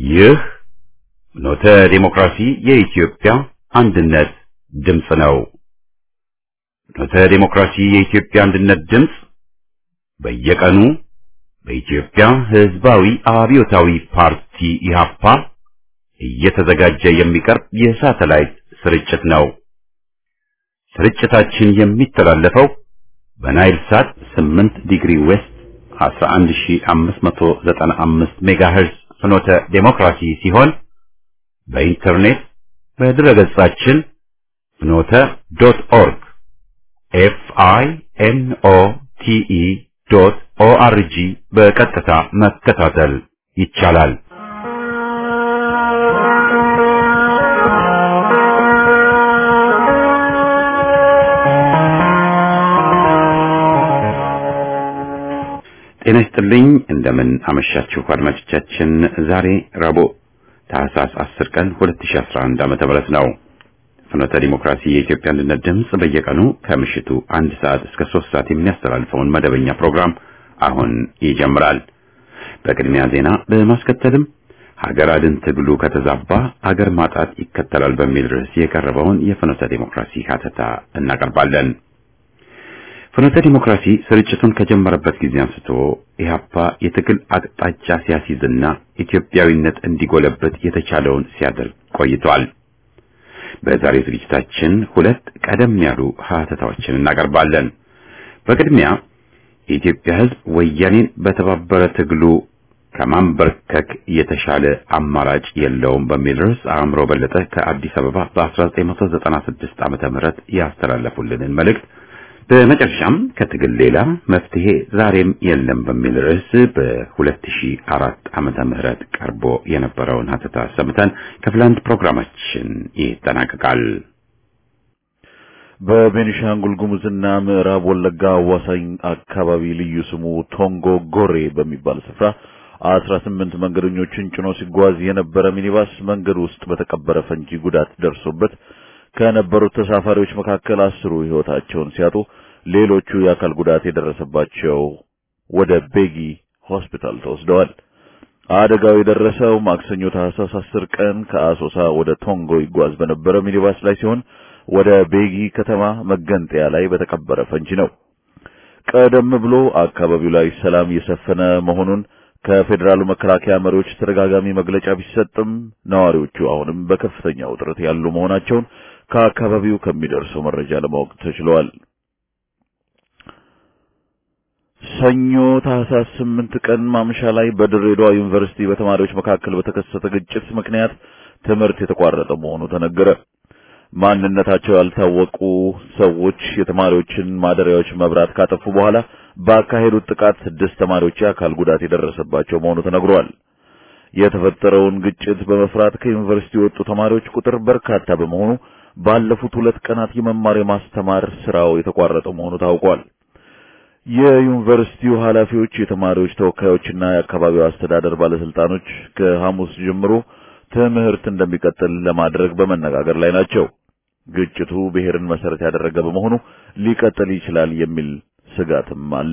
ይህ ኖተ ዴሞክራሲ የኢትዮጵያ አንድነት ድምፅ ነው። ኖተ ዴሞክራሲ የኢትዮጵያ አንድነት ድምፅ በየቀኑ በኢትዮጵያ ሕዝባዊ አብዮታዊ ፓርቲ ኢህአፓ እየተዘጋጀ የሚቀርብ የሳተላይት ስርጭት ነው። ስርጭታችን የሚተላለፈው በናይል ሳት 8 ዲግሪ ዌስት 11595 ሜጋሄርዝ ፍኖተ ዴሞክራሲ ሲሆን በኢንተርኔት በድረገጻችን ፍኖተ ዶት ኦርግ ኤፍ አይ ኤን ኦ ቲ ኢ ዶት ኦ አር ጂ በቀጥታ መከታተል ይቻላል። ጤና ይስጥልኝ። እንደምን አመሻችሁ አድማጮቻችን። ዛሬ ረቡዕ ታህሳስ 10 ቀን 2011 ዓመተ ምህረት ነው። ፍኖተ ዲሞክራሲ የኢትዮጵያ አንድነት ድምፅ በየቀኑ ከምሽቱ አንድ ሰዓት እስከ ሶስት ሰዓት የሚያስተላልፈውን መደበኛ ፕሮግራም አሁን ይጀምራል። በቅድሚያ ዜና በማስከተልም ሀገር አድን ትግሉ ከተዛባ አገር ማጣት ይከተላል በሚል ርዕስ የቀረበውን የፍኖተ ዲሞክራሲ ሀተታ እናቀርባለን። ፍኖተ ዲሞክራሲ ስርጭቱን ከጀመረበት ጊዜ አንስቶ ኢህአፓ የትግል አቅጣጫ ሲያስይዝና ኢትዮጵያዊነት እንዲጎለበት የተቻለውን ሲያደርግ ቆይቷል። በዛሬ ዝግጅታችን ሁለት ቀደም ያሉ ሀተታዎችን እናቀርባለን። በቅድሚያ የኢትዮጵያ ሕዝብ ወያኔን በተባበረ ትግሉ ከማንበርከክ የተሻለ አማራጭ የለውም በሚል ርዕስ አእምሮ በለጠ ከአዲስ አበባ በ1996 ዓመተ ምህረት ያስተላለፉልንን መልእክት በመጨረሻም ከትግል ሌላ መፍትሄ ዛሬም የለም በሚል ርዕስ በ2004 ዓመተ ምህረት ቀርቦ የነበረውን ሀተታ ሰምተን ክፍል አንድ ፕሮግራማችን ይጠናቀቃል። በቤኒሻንጉል ጉሙዝና ምዕራብ ወለጋ አዋሳኝ አካባቢ ልዩ ስሙ ቶንጎ ጎሬ በሚባል ስፍራ አስራ ስምንት መንገደኞችን ጭኖ ሲጓዝ የነበረ ሚኒባስ መንገድ ውስጥ በተቀበረ ፈንጂ ጉዳት ደርሶበት ከነበሩት ተሳፋሪዎች መካከል አስሩ ሕይወታቸውን ሲያጡ ሌሎቹ የአካል ጉዳት የደረሰባቸው ወደ ቤጊ ሆስፒታል ተወስደዋል። አደጋው የደረሰው ማክሰኞ ታህሳስ 10 ቀን ከአሶሳ ወደ ቶንጎ ይጓዝ በነበረ ሚኒባስ ላይ ሲሆን ወደ ቤጊ ከተማ መገንጠያ ላይ በተቀበረ ፈንጂ ነው። ቀደም ብሎ አካባቢው ላይ ሰላም የሰፈነ መሆኑን ከፌዴራሉ መከላከያ መሪዎች ተደጋጋሚ መግለጫ ቢሰጥም ነዋሪዎቹ አሁንም በከፍተኛ ውጥረት ያሉ መሆናቸውን ከአካባቢው ከሚደርሰው መረጃ ለማወቅ ተችሏል። ሰኞ ታህሳስ ስምንት ቀን ማምሻ ላይ በድሬዳዋ ዩኒቨርሲቲ በተማሪዎች መካከል በተከሰተ ግጭት ምክንያት ትምህርት የተቋረጠ መሆኑ ተነገረ። ማንነታቸው ያልታወቁ ሰዎች የተማሪዎችን ማደሪያዎች መብራት ካጠፉ በኋላ ባካሄዱት ጥቃት ስድስት ተማሪዎች የአካል ጉዳት የደረሰባቸው መሆኑ ተነግሯል። የተፈጠረውን ግጭት በመፍራት ከዩኒቨርሲቲ የወጡ ተማሪዎች ቁጥር በርካታ በመሆኑ ባለፉት ሁለት ቀናት የመማር የማስተማር ስራው የተቋረጠ መሆኑ ታውቋል። የዩኒቨርሲቲው ኃላፊዎች፣ የተማሪዎች ተወካዮችና የአካባቢው አስተዳደር ባለስልጣኖች ከሐሙስ ጀምሮ ትምህርት እንደሚቀጥል ለማድረግ በመነጋገር ላይ ናቸው። ግጭቱ ብሔርን መሰረት ያደረገ በመሆኑ ሊቀጥል ይችላል የሚል ስጋትም አለ።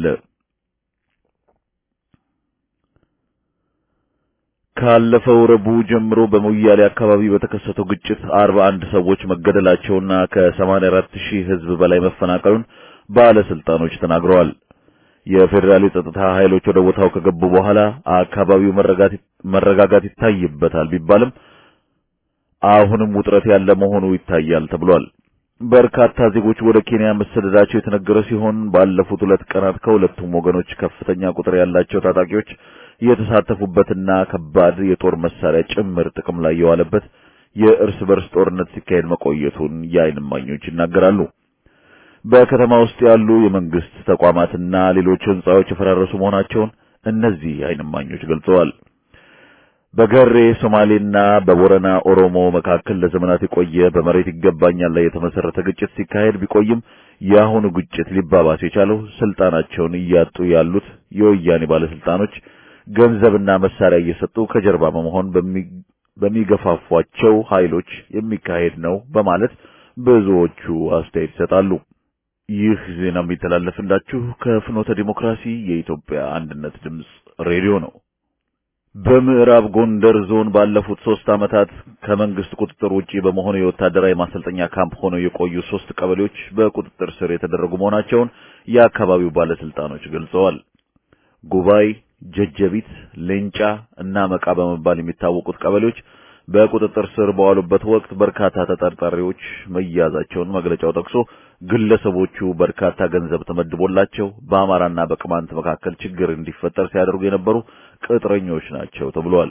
ካለፈው ረቡዕ ጀምሮ በሞያሌ አካባቢ በተከሰተው ግጭት 41 ሰዎች መገደላቸውና ከ84 ሺህ ሕዝብ በላይ መፈናቀሉን ባለስልጣኖች ተናግረዋል። የፌዴራል የጸጥታ ኃይሎች ወደ ቦታው ከገቡ በኋላ አካባቢው መረጋጋት ይታይበታል ቢባልም አሁንም ውጥረት ያለ መሆኑ ይታያል ተብሏል። በርካታ ዜጎች ወደ ኬንያ መሰደዳቸው የተነገረ ሲሆን ባለፉት ሁለት ቀናት ከሁለቱም ወገኖች ከፍተኛ ቁጥር ያላቸው ታጣቂዎች የተሳተፉበትና ከባድ የጦር መሳሪያ ጭምር ጥቅም ላይ የዋለበት የእርስ በርስ ጦርነት ሲካሄድ መቆየቱን የዓይን እማኞች ይናገራሉ። በከተማ ውስጥ ያሉ የመንግስት ተቋማትና ሌሎች ህንጻዎች የፈራረሱ መሆናቸውን እነዚህ የዓይን እማኞች ገልጸዋል። በገሬ ሶማሌና በቦረና ኦሮሞ መካከል ለዘመናት የቆየ በመሬት ይገባኛል ላይ የተመሰረተ ግጭት ሲካሄድ ቢቆይም የአሁኑ ግጭት ሊባባስ የቻለው ስልጣናቸውን እያጡ ያሉት የወያኔ ባለስልጣኖች ገንዘብና መሳሪያ እየሰጡ ከጀርባ በመሆን በሚገፋፏቸው ኃይሎች የሚካሄድ ነው በማለት ብዙዎቹ አስተያየት ይሰጣሉ። ይህ ዜና የሚተላለፍላችሁ ከፍኖተ ዲሞክራሲ የኢትዮጵያ አንድነት ድምፅ ሬዲዮ ነው። በምዕራብ ጎንደር ዞን ባለፉት ሶስት ዓመታት ከመንግስት ቁጥጥር ውጪ በመሆኑ የወታደራዊ ማሰልጠኛ ካምፕ ሆነው የቆዩ ሶስት ቀበሌዎች በቁጥጥር ስር የተደረጉ መሆናቸውን የአካባቢው ባለስልጣኖች ገልጸዋል። ጉባይ፣ ጀጀቢት፣ ሌንጫ እና መቃ በመባል የሚታወቁት ቀበሌዎች በቁጥጥር ስር በዋሉበት ወቅት በርካታ ተጠርጣሪዎች መያዛቸውን መግለጫው ጠቅሶ ግለሰቦቹ በርካታ ገንዘብ ተመድቦላቸው በአማራና በቅማንት መካከል ችግር እንዲፈጠር ሲያደርጉ የነበሩ ቅጥረኞች ናቸው ተብሏል።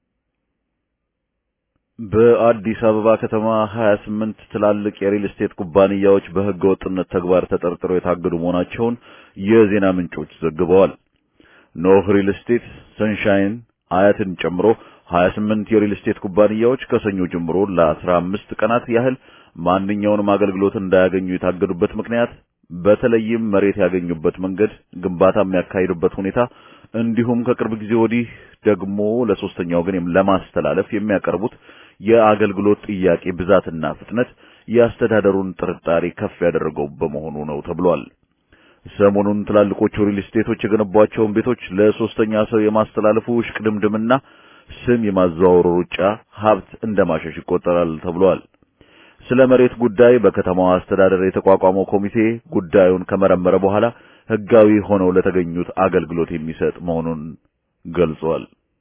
በአዲስ አበባ ከተማ 28 ትላልቅ የሪል ስቴት ኩባንያዎች በሕገ ወጥነት ተግባር ተጠርጥረው የታገዱ መሆናቸውን የዜና ምንጮች ዘግበዋል። ኖህ ሪል ስቴት፣ ሰንሻይን፣ አያትን ጨምሮ 28 የሪል ስቴት ኩባንያዎች ከሰኞ ጀምሮ ለ15 ቀናት ያህል ማንኛውንም አገልግሎት እንዳያገኙ የታገዱበት ምክንያት በተለይም መሬት ያገኙበት መንገድ፣ ግንባታ የሚያካሂዱበት ሁኔታ እንዲሁም ከቅርብ ጊዜ ወዲህ ደግሞ ለሶስተኛ ወገን ለማስተላለፍ የሚያቀርቡት የአገልግሎት ጥያቄ ብዛትና ፍጥነት የአስተዳደሩን ጥርጣሬ ከፍ ያደረገው በመሆኑ ነው ተብሏል። ሰሞኑን ትላልቆቹ ሪል ስቴቶች የገነቧቸውን ቤቶች ለሶስተኛ ሰው የማስተላለፉ እሽቅድምድምና ስም የማዘዋወሩ ሩጫ ሀብት እንደማሸሽ ይቆጠራል ተብሏል። ስለ መሬት ጉዳይ በከተማዋ አስተዳደር የተቋቋመው ኮሚቴ ጉዳዩን ከመረመረ በኋላ ሕጋዊ ሆነው ለተገኙት አገልግሎት የሚሰጥ መሆኑን ገልጿል።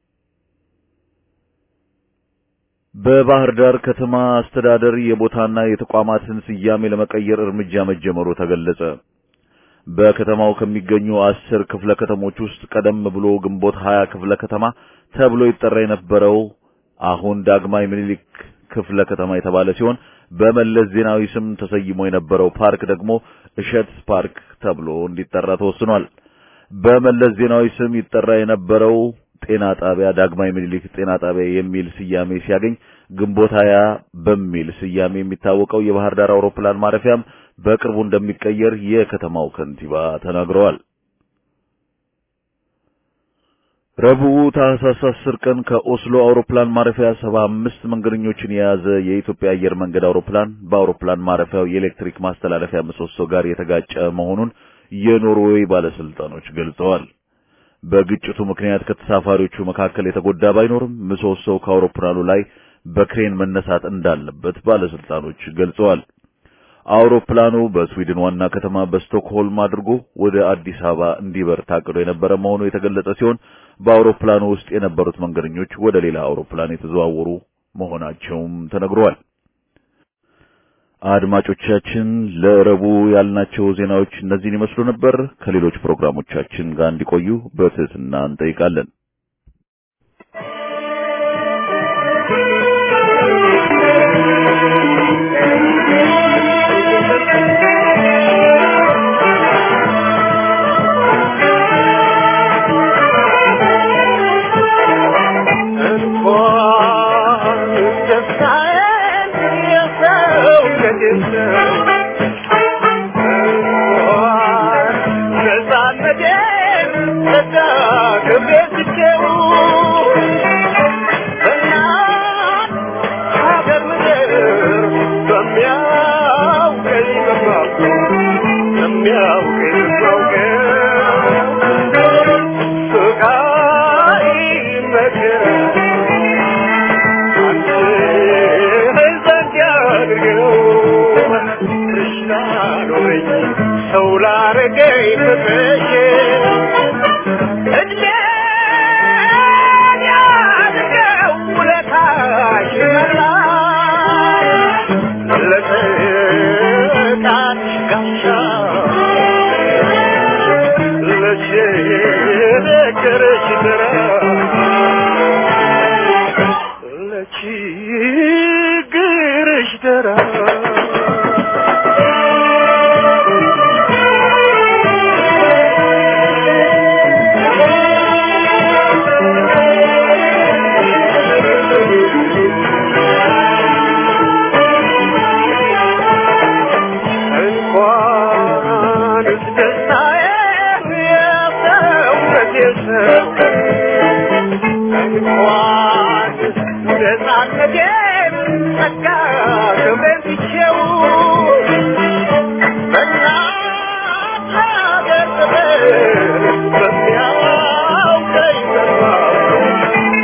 በባህር ዳር ከተማ አስተዳደር የቦታና የተቋማትን ስያሜ ለመቀየር እርምጃ መጀመሩ ተገለጸ። በከተማው ከሚገኙ አስር ክፍለ ከተሞች ውስጥ ቀደም ብሎ ግንቦት ሀያ ክፍለ ከተማ ተብሎ ይጠራ የነበረው አሁን ዳግማዊ ምኒልክ ክፍለ ከተማ የተባለ ሲሆን በመለስ ዜናዊ ስም ተሰይሞ የነበረው ፓርክ ደግሞ እሸት ፓርክ ተብሎ እንዲጠራ ተወስኗል። በመለስ ዜናዊ ስም ይጠራ የነበረው ጤና ጣቢያ ዳግማዊ ምኒልክ ጤና ጣቢያ የሚል ስያሜ ሲያገኝ ግንቦት ሀያ በሚል ስያሜ የሚታወቀው የባህር ዳር አውሮፕላን ማረፊያም በቅርቡ እንደሚቀየር የከተማው ከንቲባ ተናግረዋል። ረቡዕ ታህሳስ 10 ቀን ከኦስሎ አውሮፕላን ማረፊያ 75 መንገደኞችን የያዘ የኢትዮጵያ አየር መንገድ አውሮፕላን በአውሮፕላን ማረፊያው የኤሌክትሪክ ማስተላለፊያ ምሰሶ ጋር የተጋጨ መሆኑን የኖርዌይ ባለስልጣኖች ገልጸዋል። በግጭቱ ምክንያት ከተሳፋሪዎቹ መካከል የተጎዳ ባይኖርም ምሰሶው ከአውሮፕላኑ ላይ በክሬን መነሳት እንዳለበት ባለስልጣኖች ገልጸዋል። አውሮፕላኑ በስዊድን ዋና ከተማ በስቶክሆልም አድርጎ ወደ አዲስ አበባ እንዲበር ታቅዶ የነበረ መሆኑ የተገለጸ ሲሆን በአውሮፕላኑ ውስጥ የነበሩት መንገደኞች ወደ ሌላ አውሮፕላን የተዘዋወሩ መሆናቸውም ተነግሯል። አድማጮቻችን ለረቡዕ ያልናቸው ዜናዎች እነዚህን ይመስሉ ነበር። ከሌሎች ፕሮግራሞቻችን ጋር እንዲቆዩ በትህትና እንጠይቃለን። Thank you.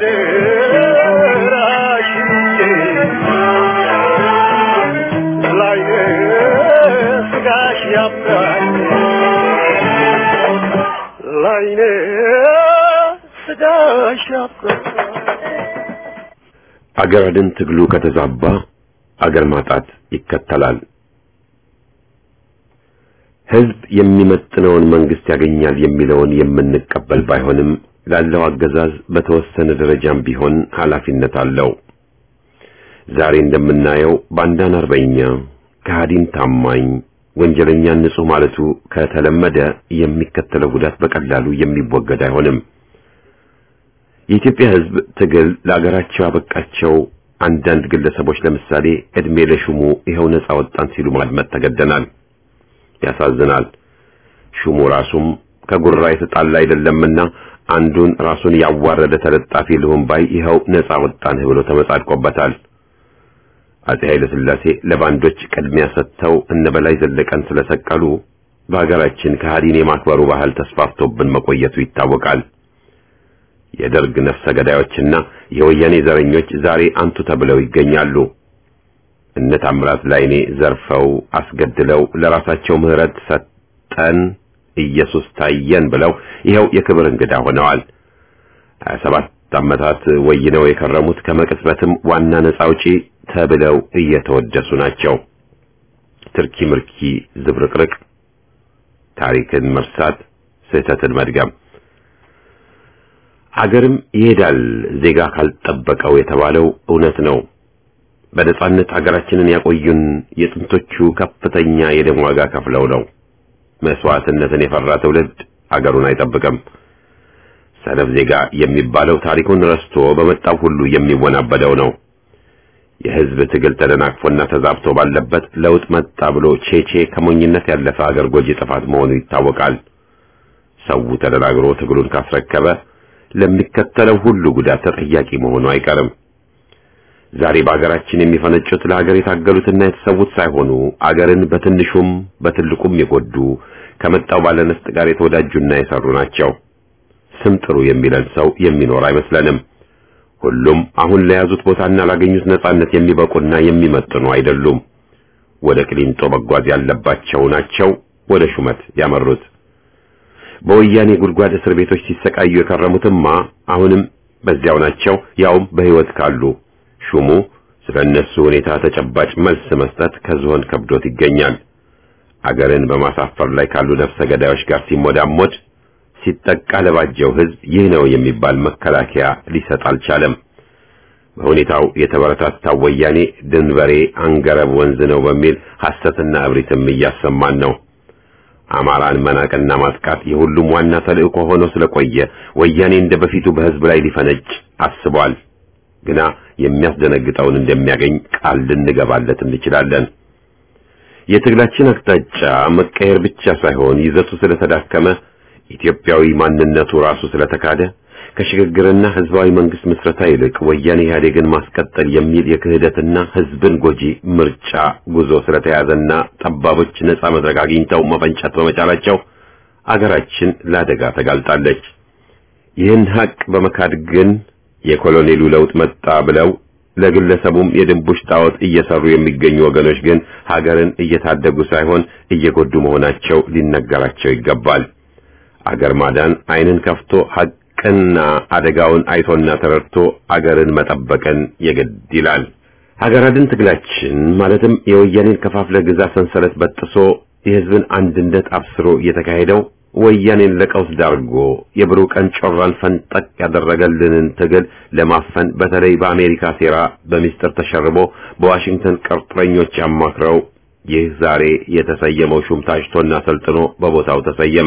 አገር አድን ትግሉ ከተዛባ አገር ማጣት ይከተላል። ህዝብ የሚመጥነውን መንግስት ያገኛል የሚለውን የምንቀበል ባይሆንም ላለው አገዛዝ በተወሰነ ደረጃም ቢሆን ኃላፊነት አለው። ዛሬ እንደምናየው ባንዳን አርበኛ፣ ከሃዲን ታማኝ፣ ወንጀለኛን ንጹህ ማለቱ ከተለመደ የሚከተለው ጉዳት በቀላሉ የሚወገድ አይሆንም። የኢትዮጵያ ህዝብ ትግል ለአገራቸው ያበቃቸው አንዳንድ ግለሰቦች ለምሳሌ እድሜ ለሹሙ ይኸው ነጻ ወጣን ሲሉ ማድመጥ ተገደናል። ያሳዝናል። ሹሙ ራሱም ከጉራ የተጣላ አይደለምና አንዱን ራሱን ያዋረደ ተለጣፊ ልሁን ባይ ይኸው ነጻ ወጣንህ ብሎ ተመጻድቆበታል። አጼ ኃይለ ሥላሴ ለባንዶች ቅድሚያ ሰጥተው እነ በላይ ዘለቀን ስለሰቀሉ በሀገራችን ከሃዲን የማክበሩ ባህል ተስፋፍቶብን መቆየቱ ይታወቃል። የደርግ ነፍሰ ገዳዮችና የወያኔ ዘረኞች ዛሬ አንቱ ተብለው ይገኛሉ። እነ ታምራት ላይኔ ዘርፈው አስገድለው ለራሳቸው ምህረት ሰጠን ኢየሱስ ታየን ብለው ይኸው የክብር እንግዳ ሆነዋል። 27 ዓመታት ወይነው የከረሙት ከመቅጽበትም ዋና ነጻ አውጪ ተብለው እየተወደሱ ናቸው። ትርኪ ምርኪ ዝብርቅርቅ፣ ታሪክን መርሳት፣ ስህተትን መድገም አገርም ይሄዳል ዜጋ ካልጠበቀው የተባለው እውነት ነው። በነጻነት አገራችንን ያቆዩን የጥንቶቹ ከፍተኛ የደም ዋጋ ከፍለው ነው። መስዋዕትነትን የፈራ ትውልድ አገሩን አይጠብቅም። ሰነፍ ዜጋ የሚባለው ታሪኩን ረስቶ በመጣው ሁሉ የሚወናበደው ነው። የሕዝብ ትግል ተደናቅፎና ተዛብቶ ባለበት ለውጥ መጣ ብሎ ቼቼ ከሞኝነት ያለፈ አገር ጎጂ ጥፋት መሆኑ ይታወቃል። ሰው ተደናግሮ ትግሉን ካስረከበ ለሚከተለው ሁሉ ጉዳት ተጠያቂ መሆኑ አይቀርም። ዛሬ በአገራችን የሚፈነጩት ለሀገር የታገሉትና የተሰዉት ሳይሆኑ አገርን በትንሹም በትልቁም የጎዱ ከመጣው ባለነስጥ ጋር የተወዳጁና የሰሩ ናቸው። ስም ጥሩ የሚለን ሰው የሚኖር አይመስለንም። ሁሉም አሁን ለያዙት ቦታና ላገኙት ነጻነት የሚበቁና የሚመጥኑ አይደሉም። ወደ ቅሊንጦ መጓዝ ያለባቸው ናቸው ወደ ሹመት ያመሩት። በወያኔ ጉድጓድ እስር ቤቶች ሲሰቃዩ የከረሙትማ አሁንም በዚያው ናቸው፣ ያውም በሕይወት ካሉ። ሹሙ ስለ እነሱ ሁኔታ ተጨባጭ መልስ መስጠት ከዝሆን ከብዶት ይገኛል። አገርን በማሳፈር ላይ ካሉ ነፍሰ ገዳዮች ጋር ሲሞዳሞድ ሲጠቃ ለባጀው ሕዝብ ይህ ነው የሚባል መከላከያ ሊሰጥ አልቻለም። በሁኔታው የተበረታታው ወያኔ ድንበሬ አንገረብ ወንዝ ነው በሚል ሐሰትና እብሪትም እያሰማን ነው። አማራን መናቅና ማጥቃት የሁሉም ዋና ተልእኮ ሆኖ ስለቆየ ወያኔ እንደ በፊቱ በሕዝብ ላይ ሊፈነጭ አስቧል። ግና የሚያስደነግጠውን እንደሚያገኝ ቃል ልንገባለት እንችላለን። የትግላችን አቅጣጫ መቀየር ብቻ ሳይሆን ይዘቱ ስለተዳከመ ኢትዮጵያዊ ማንነቱ ራሱ ስለተካደ ከሽግግርና ህዝባዊ መንግስት ምስረታ ይልቅ ወያኔ ኢህአዴግን ማስቀጠል የሚል የክህደትና ህዝብን ጎጂ ምርጫ ጉዞ ስለተያዘና ጠባቦች ነጻ መድረክ አግኝተው መፈንጨት በመቻላቸው አገራችን ለአደጋ ተጋልጣለች። ይህን ሀቅ በመካድ ግን የኮሎኔሉ ለውጥ መጣ ብለው ለግለሰቡም የድንቡሽ ጣዖት እየሰሩ የሚገኙ ወገኖች ግን ሀገርን እየታደጉ ሳይሆን እየጎዱ መሆናቸው ሊነገራቸው ይገባል። አገር ማዳን ዓይንን ከፍቶ ሐቅና አደጋውን አይቶና ተረድቶ አገርን መጠበቅን የግድ ይላል። ሀገር አድን ትግላችን ማለትም የወያኔን ከፋፍለ ግዛ ሰንሰለት በጥሶ የህዝብን አንድነት አብስሮ የተካሄደው ወያኔን ለቀውስ ዳርጎ የብሩህ ቀን ጮራን ፈንጠቅ ያደረገልንን ትግል ለማፈን በተለይ በአሜሪካ ሴራ በሚስጥር ተሸርቦ በዋሽንግተን ቅርጥረኞች ያማክረው ይህ ዛሬ የተሰየመው ሹም ታጭቶና ሰልጥኖ በቦታው ተሰየመ።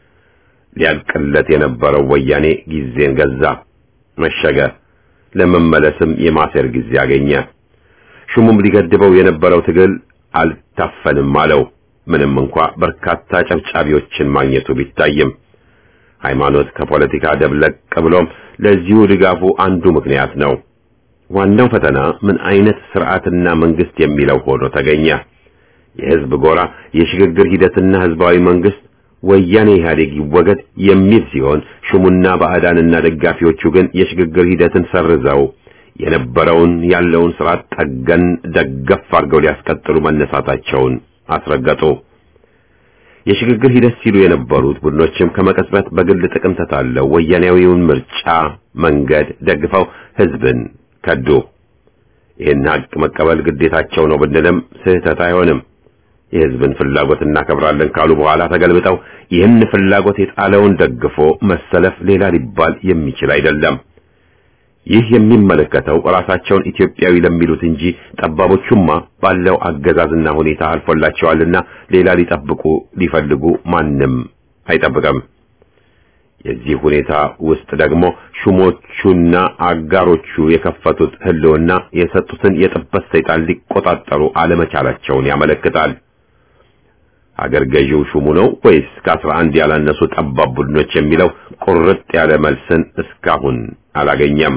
ሊያልቅለት የነበረው ወያኔ ጊዜን ገዛ፣ መሸገ። ለመመለስም የማሴር ጊዜ አገኘ። ሹሙም ሊገድበው የነበረው ትግል አልታፈንም አለው። ምንም እንኳ በርካታ ጨብጫቢዎችን ማግኘቱ ቢታይም ሃይማኖት ከፖለቲካ ደብለቅ ብሎም ለዚሁ ድጋፉ አንዱ ምክንያት ነው። ዋናው ፈተና ምን አይነት ስርዓትና መንግስት የሚለው ሆኖ ተገኘ። የህዝብ ጎራ የሽግግር ሂደትና ህዝባዊ መንግስት ወያኔ ኢህአዴግ ይወገድ የሚል ሲሆን ሹሙና ባዕዳንና ደጋፊዎቹ ግን የሽግግር ሂደትን ሰርዘው የነበረውን ያለውን ስርዓት ጠገን ደገፍ አድርገው ሊያስቀጥሉ መነሳታቸውን አስረገጡ። የሽግግር ሂደት ሲሉ የነበሩት ቡድኖችም ከመቀጽበት በግል ጥቅም ተታለው ወያኔያዊውን ምርጫ መንገድ ደግፈው ህዝብን ከዱ። ይህን ሀቅ መቀበል ግዴታቸው ነው ብንልም ስህተት አይሆንም። የህዝብን ፍላጎት እናከብራለን ካሉ በኋላ ተገልብጠው ይህን ፍላጎት የጣለውን ደግፎ መሰለፍ ሌላ ሊባል የሚችል አይደለም። ይህ የሚመለከተው ራሳቸውን ኢትዮጵያዊ ለሚሉት እንጂ ጠባቦቹማ ባለው አገዛዝና ሁኔታ አልፎላቸዋልና ሌላ ሊጠብቁ ሊፈልጉ ማንም አይጠብቅም። የዚህ ሁኔታ ውስጥ ደግሞ ሹሞቹና አጋሮቹ የከፈቱት ህልውና የሰጡትን የጥበት ሰይጣን ሊቆጣጠሩ አለመቻላቸውን ያመለክታል። አገር ገዢው ሹሙ ነው ወይስ ከአስራ አንድ ያላነሱ ጠባብ ቡድኖች የሚለው ቁርጥ ያለ መልስን እስካሁን አላገኘም።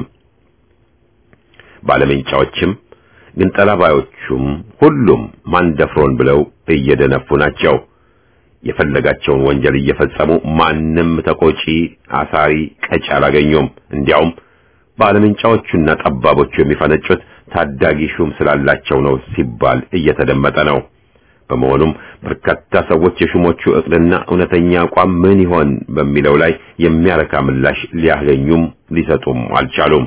ባለመንጫዎችም ግን ጠላባዮቹም ሁሉም ማንደፍሮን ብለው እየደነፉ ናቸው። የፈለጋቸውን ወንጀል እየፈጸሙ ማንም ተቆጪ፣ አሳሪ፣ ቀጭ አላገኙም። እንዲያውም ባለመንጫዎቹና ጠባቦቹ የሚፈነጩት ታዳጊ ሹም ስላላቸው ነው ሲባል እየተደመጠ ነው። በመሆኑም በርካታ ሰዎች የሹሞቹ እቅድና እውነተኛ አቋም ምን ይሆን በሚለው ላይ የሚያረካ ምላሽ ሊያገኙም ሊሰጡም አልቻሉም።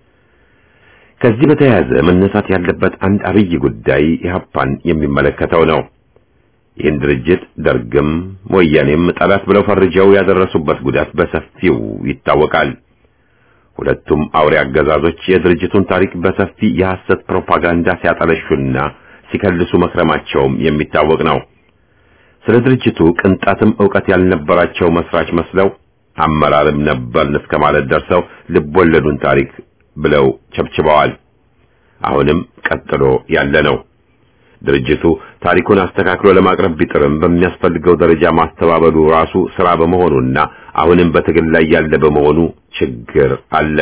ከዚህ በተያያዘ መነሳት ያለበት አንድ አብይ ጉዳይ ኢህአፓን የሚመለከተው ነው። ይህን ድርጅት ደርግም ወያኔም ጠላት ብለው ፈርጀው ያደረሱበት ጉዳት በሰፊው ይታወቃል። ሁለቱም አውሬ አገዛዞች የድርጅቱን ታሪክ በሰፊ የሐሰት ፕሮፓጋንዳ ሲያጠለሹና ሲከልሱ መክረማቸውም የሚታወቅ ነው። ስለ ድርጅቱ ቅንጣትም ዕውቀት ያልነበራቸው መስራች መስለው አመራርም ነበርን እስከ ማለት ደርሰው ልቦለዱን ታሪክ ብለው ቸብችበዋል። አሁንም ቀጥሎ ያለ ነው። ድርጅቱ ታሪኩን አስተካክሎ ለማቅረብ ቢጥርም በሚያስፈልገው ደረጃ ማስተባበሉ ራሱ ስራ በመሆኑና አሁንም በትግል ላይ ያለ በመሆኑ ችግር አለ።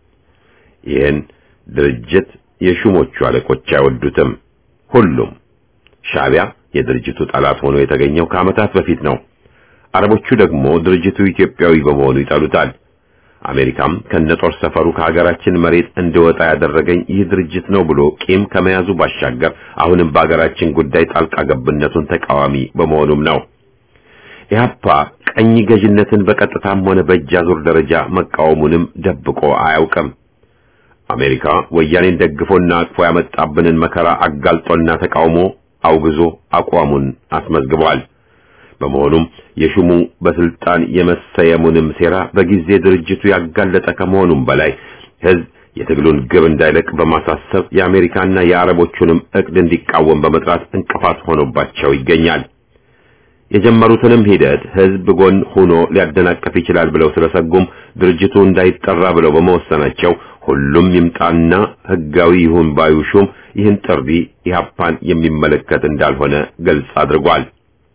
ይህን ድርጅት የሹሞቹ አለቆች አይወዱትም። ሁሉም ሻዕቢያ የድርጅቱ ጠላት ሆኖ የተገኘው ከዓመታት በፊት ነው። አረቦቹ ደግሞ ድርጅቱ ኢትዮጵያዊ በመሆኑ ይጠሉታል። አሜሪካም ከነጦር ሰፈሩ ከሀገራችን መሬት እንዲወጣ ያደረገኝ ይህ ድርጅት ነው ብሎ ቂም ከመያዙ ባሻገር አሁንም በሀገራችን ጉዳይ ጣልቃ ገብነቱን ተቃዋሚ በመሆኑም ነው። ኢህአፓ ቀኝ ገዥነትን በቀጥታም ሆነ በእጅ አዙር ደረጃ መቃወሙንም ደብቆ አያውቅም። አሜሪካ ወያኔን ደግፎና አቅፎ ያመጣብንን መከራ አጋልጦና ተቃውሞ አውግዞ አቋሙን አስመዝግቧል። በመሆኑም የሹሙ በስልጣን የመሰየሙንም ሴራ በጊዜ ድርጅቱ ያጋለጠ ከመሆኑም በላይ ህዝብ የትግሉን ግብ እንዳይለቅ በማሳሰብ የአሜሪካና የአረቦቹንም እቅድ እንዲቃወም በመጥራት እንቅፋት ሆኖባቸው ይገኛል። የጀመሩትንም ሂደት ህዝብ ጎን ሆኖ ሊያደናቀፍ ይችላል ብለው ስለሰጉም ድርጅቱ እንዳይጠራ ብለው በመወሰናቸው ሁሉም ይምጣና ህጋዊ ይሁን ባዩ ሹም ይህን ጥሪ ኢህአፓን የሚመለከት እንዳልሆነ ግልጽ አድርጓል።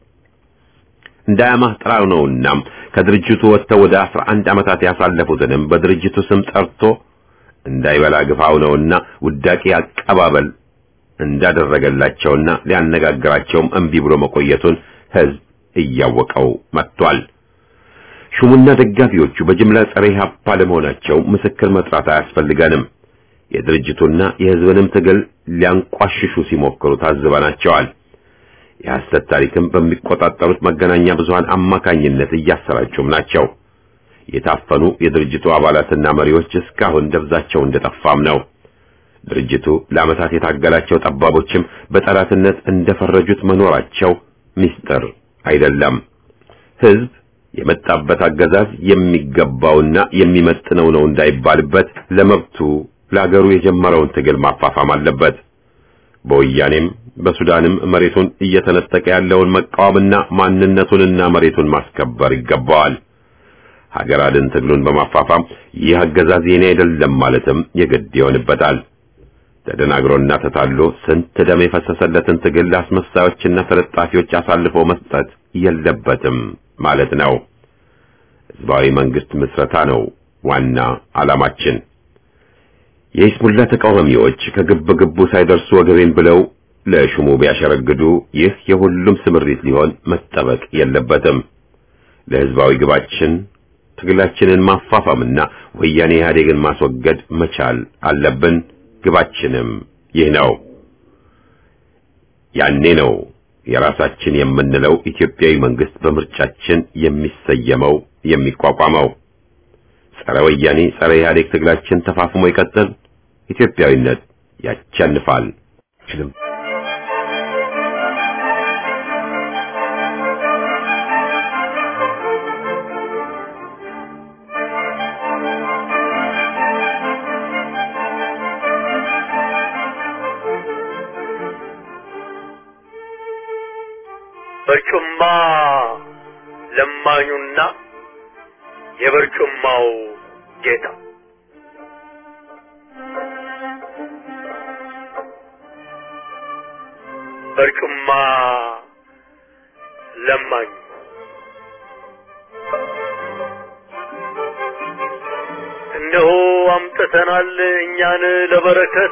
እንዳያማህ ጥራው ነውና ከድርጅቱ ወጥተው ወደ 11 ዓመታት ያሳለፉትንም በድርጅቱ ስም ጠርቶ እንዳይበላ ግፋው ነውና ውዳቂ አቀባበል እንዳደረገላቸውና ሊያነጋግራቸውም እምቢ ብሎ መቆየቱን ህዝብ እያወቀው መጥቷል። ሹሙና ደጋፊዎቹ በጅምላ ጸረ ኢህአፓ ለመሆናቸው ምስክር መጥራት አያስፈልገንም። የድርጅቱና የህዝብንም ትግል ሊያንቋሽሹ ሲሞክሩ ታዝበናቸዋል። የሐሰት ታሪክም በሚቆጣጠሩት መገናኛ ብዙሃን አማካኝነት እያሰራጩም ናቸው። የታፈኑ የድርጅቱ አባላትና መሪዎች እስካሁን ደብዛቸው እንደጠፋም ነው። ድርጅቱ ለዓመታት የታገላቸው ጠባቦችም በጠላትነት እንደፈረጁት መኖራቸው ምስጢር አይደለም። ህዝብ የመጣበት አገዛዝ የሚገባውና የሚመጥነው ነው እንዳይባልበት ለመብቱ ለአገሩ የጀመረውን ትግል ማፋፋም አለበት። በወያኔም በሱዳንም መሬቱን እየተነጠቀ ያለውን መቃወምና ማንነቱንና መሬቱን ማስከበር ይገባዋል። ሀገር አድን ትግሉን በማፋፋም ይህ አገዛዝ የኔ አይደለም ማለትም የግድ ይሆንበታል። ተደናግሮና ተታሎ ስንት ደም የፈሰሰለትን ትግል ለአስመሳዮችና ተለጣፊዎች አሳልፎ መስጠት የለበትም ማለት ነው። ህዝባዊ መንግስት ምስረታ ነው ዋና ዓላማችን። የኢስሙላ ተቃዋሚዎች ከግብ ግቡ ሳይደርሱ ወገቤን ብለው ለሹሙ ቢያሸረግዱ ይህ የሁሉም ስምሪት ሊሆን መጠበቅ የለበትም። ለህዝባዊ ግባችን ትግላችንን ማፋፋምና ወያኔ ኢህአዴግን ማስወገድ መቻል አለብን። ግባችንም ይህ ነው። ያኔ ነው የራሳችን የምንለው ኢትዮጵያዊ መንግስት በምርጫችን የሚሰየመው የሚቋቋመው። ጸረ ወያኔ ጸረ ኢህአዴግ ትግላችን ተፋፍሞ ይቀጥል። ኢትዮጵያዊነት ያቸንፋል። አይችልም። በርጩማ ለማኙና የበርጩማው ጌታ በርጩማ ለማኙ እነሆ አምጥተናል እኛን ለበረከት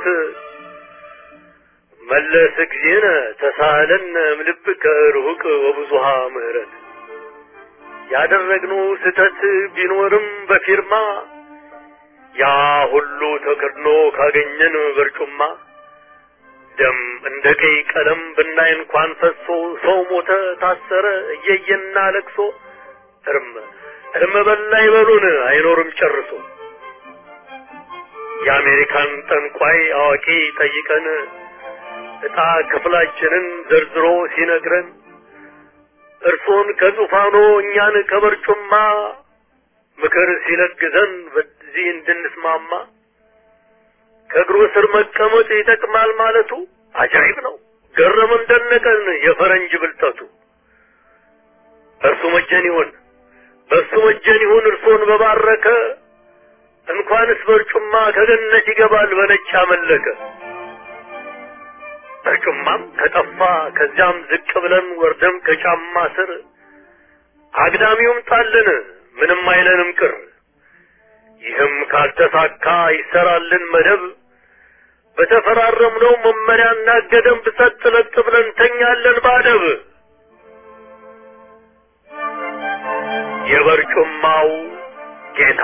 መለስ ጊዜነ ተሳለን እምልብከ ርሁቅ ወብዙሃ ምህረት ያደረግነው ስህተት ቢኖርም በፊርማ ያ ሁሉ ተከድኖ ካገኘን በርጩማ ደም እንደ ቀይ ቀለም ብናይ እንኳን ፈሶ ሰው ሞተ ታሰረ እየየና ለቅሶ እርም እርም በላ ይበሉን አይኖርም ጨርሶ የአሜሪካን ጠንቋይ አዋቂ ጠይቀን ዕጣ ክፍላችንን ዘርዝሮ ሲነግረን እርሶን ከዙፋኖ እኛን ከበርጩማ ምክር ሲለግዘን በዚህ እንድንስማማ ከእግሩ ስር መቀመጥ ይጠቅማል ማለቱ አጃይብ ነው። ገረመን ደነቀን የፈረንጅ ብልጠቱ። እርሱ መጀን ይሁን በእሱ መጀን ይሁን እርሶን በባረከ እንኳንስ በርጩማ ከገነት ይገባል በነጭ አመለከ። በርጩማም ከጠፋ ከዚያም ዝቅ ብለን ወርደም ከጫማ ስር አግዳሚውም ጣልን ምንም አይለንም ቅር። ይህም ካልተሳካ ይሰራልን መደብ በተፈራረምነው መመሪያና ገደብ ሰጥ ለጥ ብለን ተኛለን ባደብ። የበርጩማው ጌታ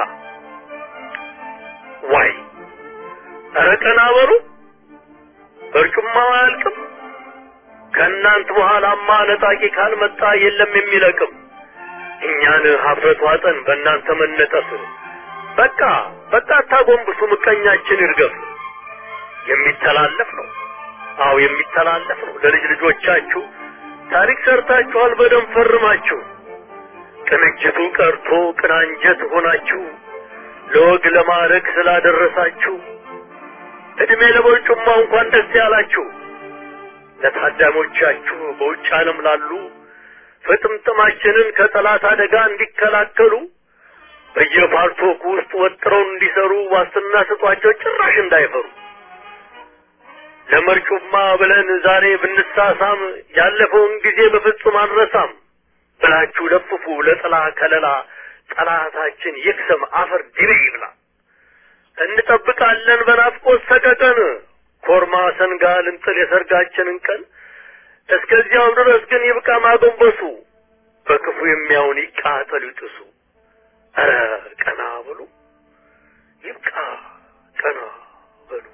ዋይ ኧረ ቀና በሉ በርጩማው አያልቅም። ከእናንት በኋላማ ነጣቂ ካልመጣ የለም የሚለቅም። እኛን ሀፍረት ዋጠን በእናንተ መነጠፍ። በቃ በቃ አታጎንብሱ፣ ምቀኛችን ይርገፍ። የሚተላለፍ ነው። አዎ የሚተላለፍ ነው። ለልጅ ልጆቻችሁ ታሪክ ሰርታችኋል፣ በደም ፈርማችሁ። ቅንጅቱ ቀርቶ ቅናንጀት ሆናችሁ ለወግ ለማዕረግ ስላደረሳችሁ እድሜ ለበርጩማው እንኳን ደስ ያላችሁ። ለታዳሞቻችሁ በውጭ ዓለም ላሉ ፍጥምጥማችንን ከጠላት አደጋ እንዲከላከሉ በየፓርቶክ ውስጥ ወጥረው እንዲሰሩ ዋስትና ስጧቸው፣ ጭራሽ እንዳይፈሩ። ለመርጩማ ብለን ዛሬ ብንሳሳም ያለፈውን ጊዜ በፍጹም አንረሳም ብላችሁ ለፍፉ ለጥላ ከለላ ጠላታችን ይክሰም አፈር ድቤ ይብላ። እንጠብቃለን በናፍቆት ሰቀቀን ኮርማ ሰንጋ ልንጥል የሰርጋችንን ቀን። እስከዚያው ድረስ ግን ይብቃ ማጎንበሱ፣ በክፉ የሚያውን ይቃጠሉ ይጥሱ። ኧረ ቀና በሉ ይብቃ ቀና በሉ።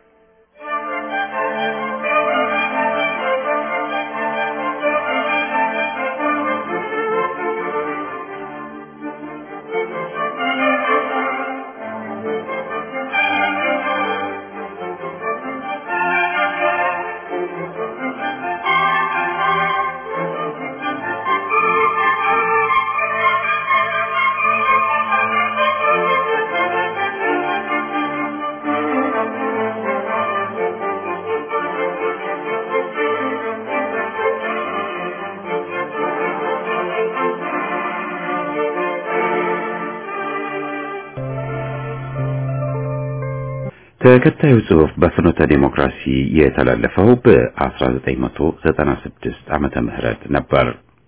ተከታዩ ጽሑፍ በፍኖተ ዴሞክራሲ የተላለፈው በ1996 ዓመተ ምህረት ነበር።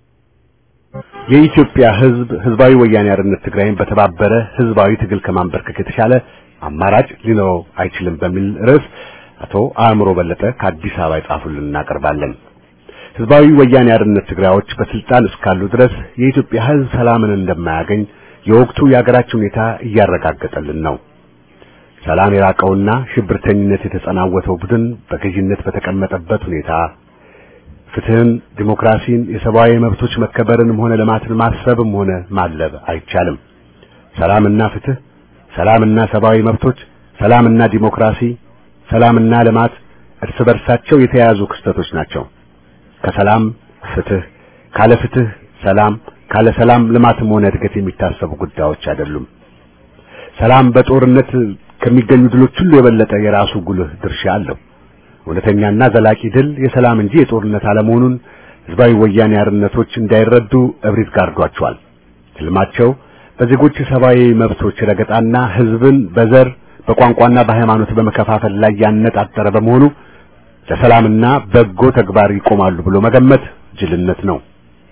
የኢትዮጵያ ሕዝብ ህዝባዊ ወያኔ ሓርነት ትግራይን በተባበረ ህዝባዊ ትግል ከማንበርከክ የተሻለ አማራጭ ሊኖረው አይችልም በሚል ርዕስ አቶ አእምሮ በለጠ ከአዲስ አበባ የጻፉልን እናቀርባለን። ህዝባዊ ወያኔ ሓርነት ትግራዮች በስልጣን እስካሉ ድረስ የኢትዮጵያ ህዝብ ሰላምን እንደማያገኝ የወቅቱ የሀገራችን ሁኔታ እያረጋገጠልን ነው። ሰላም የራቀውና ሽብርተኝነት የተጸናወተው ቡድን በገዥነት በተቀመጠበት ሁኔታ ፍትህን፣ ዲሞክራሲን፣ የሰብአዊ መብቶች መከበርንም ሆነ ልማትን ማስፈብም ሆነ ማለብ አይቻልም። ሰላምና ፍትህ፣ ሰላምና ሰብአዊ መብቶች፣ ሰላምና ዲሞክራሲ፣ ሰላምና ልማት እርስ በርሳቸው የተያያዙ ክስተቶች ናቸው። ከሰላም ፍትህ፣ ካለ ፍትህ ሰላም፣ ካለ ሰላም ልማትም ሆነ እድገት የሚታሰቡ ጉዳዮች አይደሉም። ሰላም በጦርነት ከሚገኙ ድሎች ሁሉ የበለጠ የራሱ ጉልህ ድርሻ አለው። እውነተኛና ዘላቂ ድል የሰላም እንጂ የጦርነት አለመሆኑን ህዝባዊ ወያኔ ሓርነቶች እንዳይረዱ እብሪት ጋርዷቸዋል። ህልማቸው በዜጎች ሰብአዊ መብቶች ረገጣና ህዝብን በዘር በቋንቋና በሃይማኖት በመከፋፈል ላይ ያነጣጠረ በመሆኑ ለሰላምና በጎ ተግባር ይቆማሉ ብሎ መገመት ጅልነት ነው።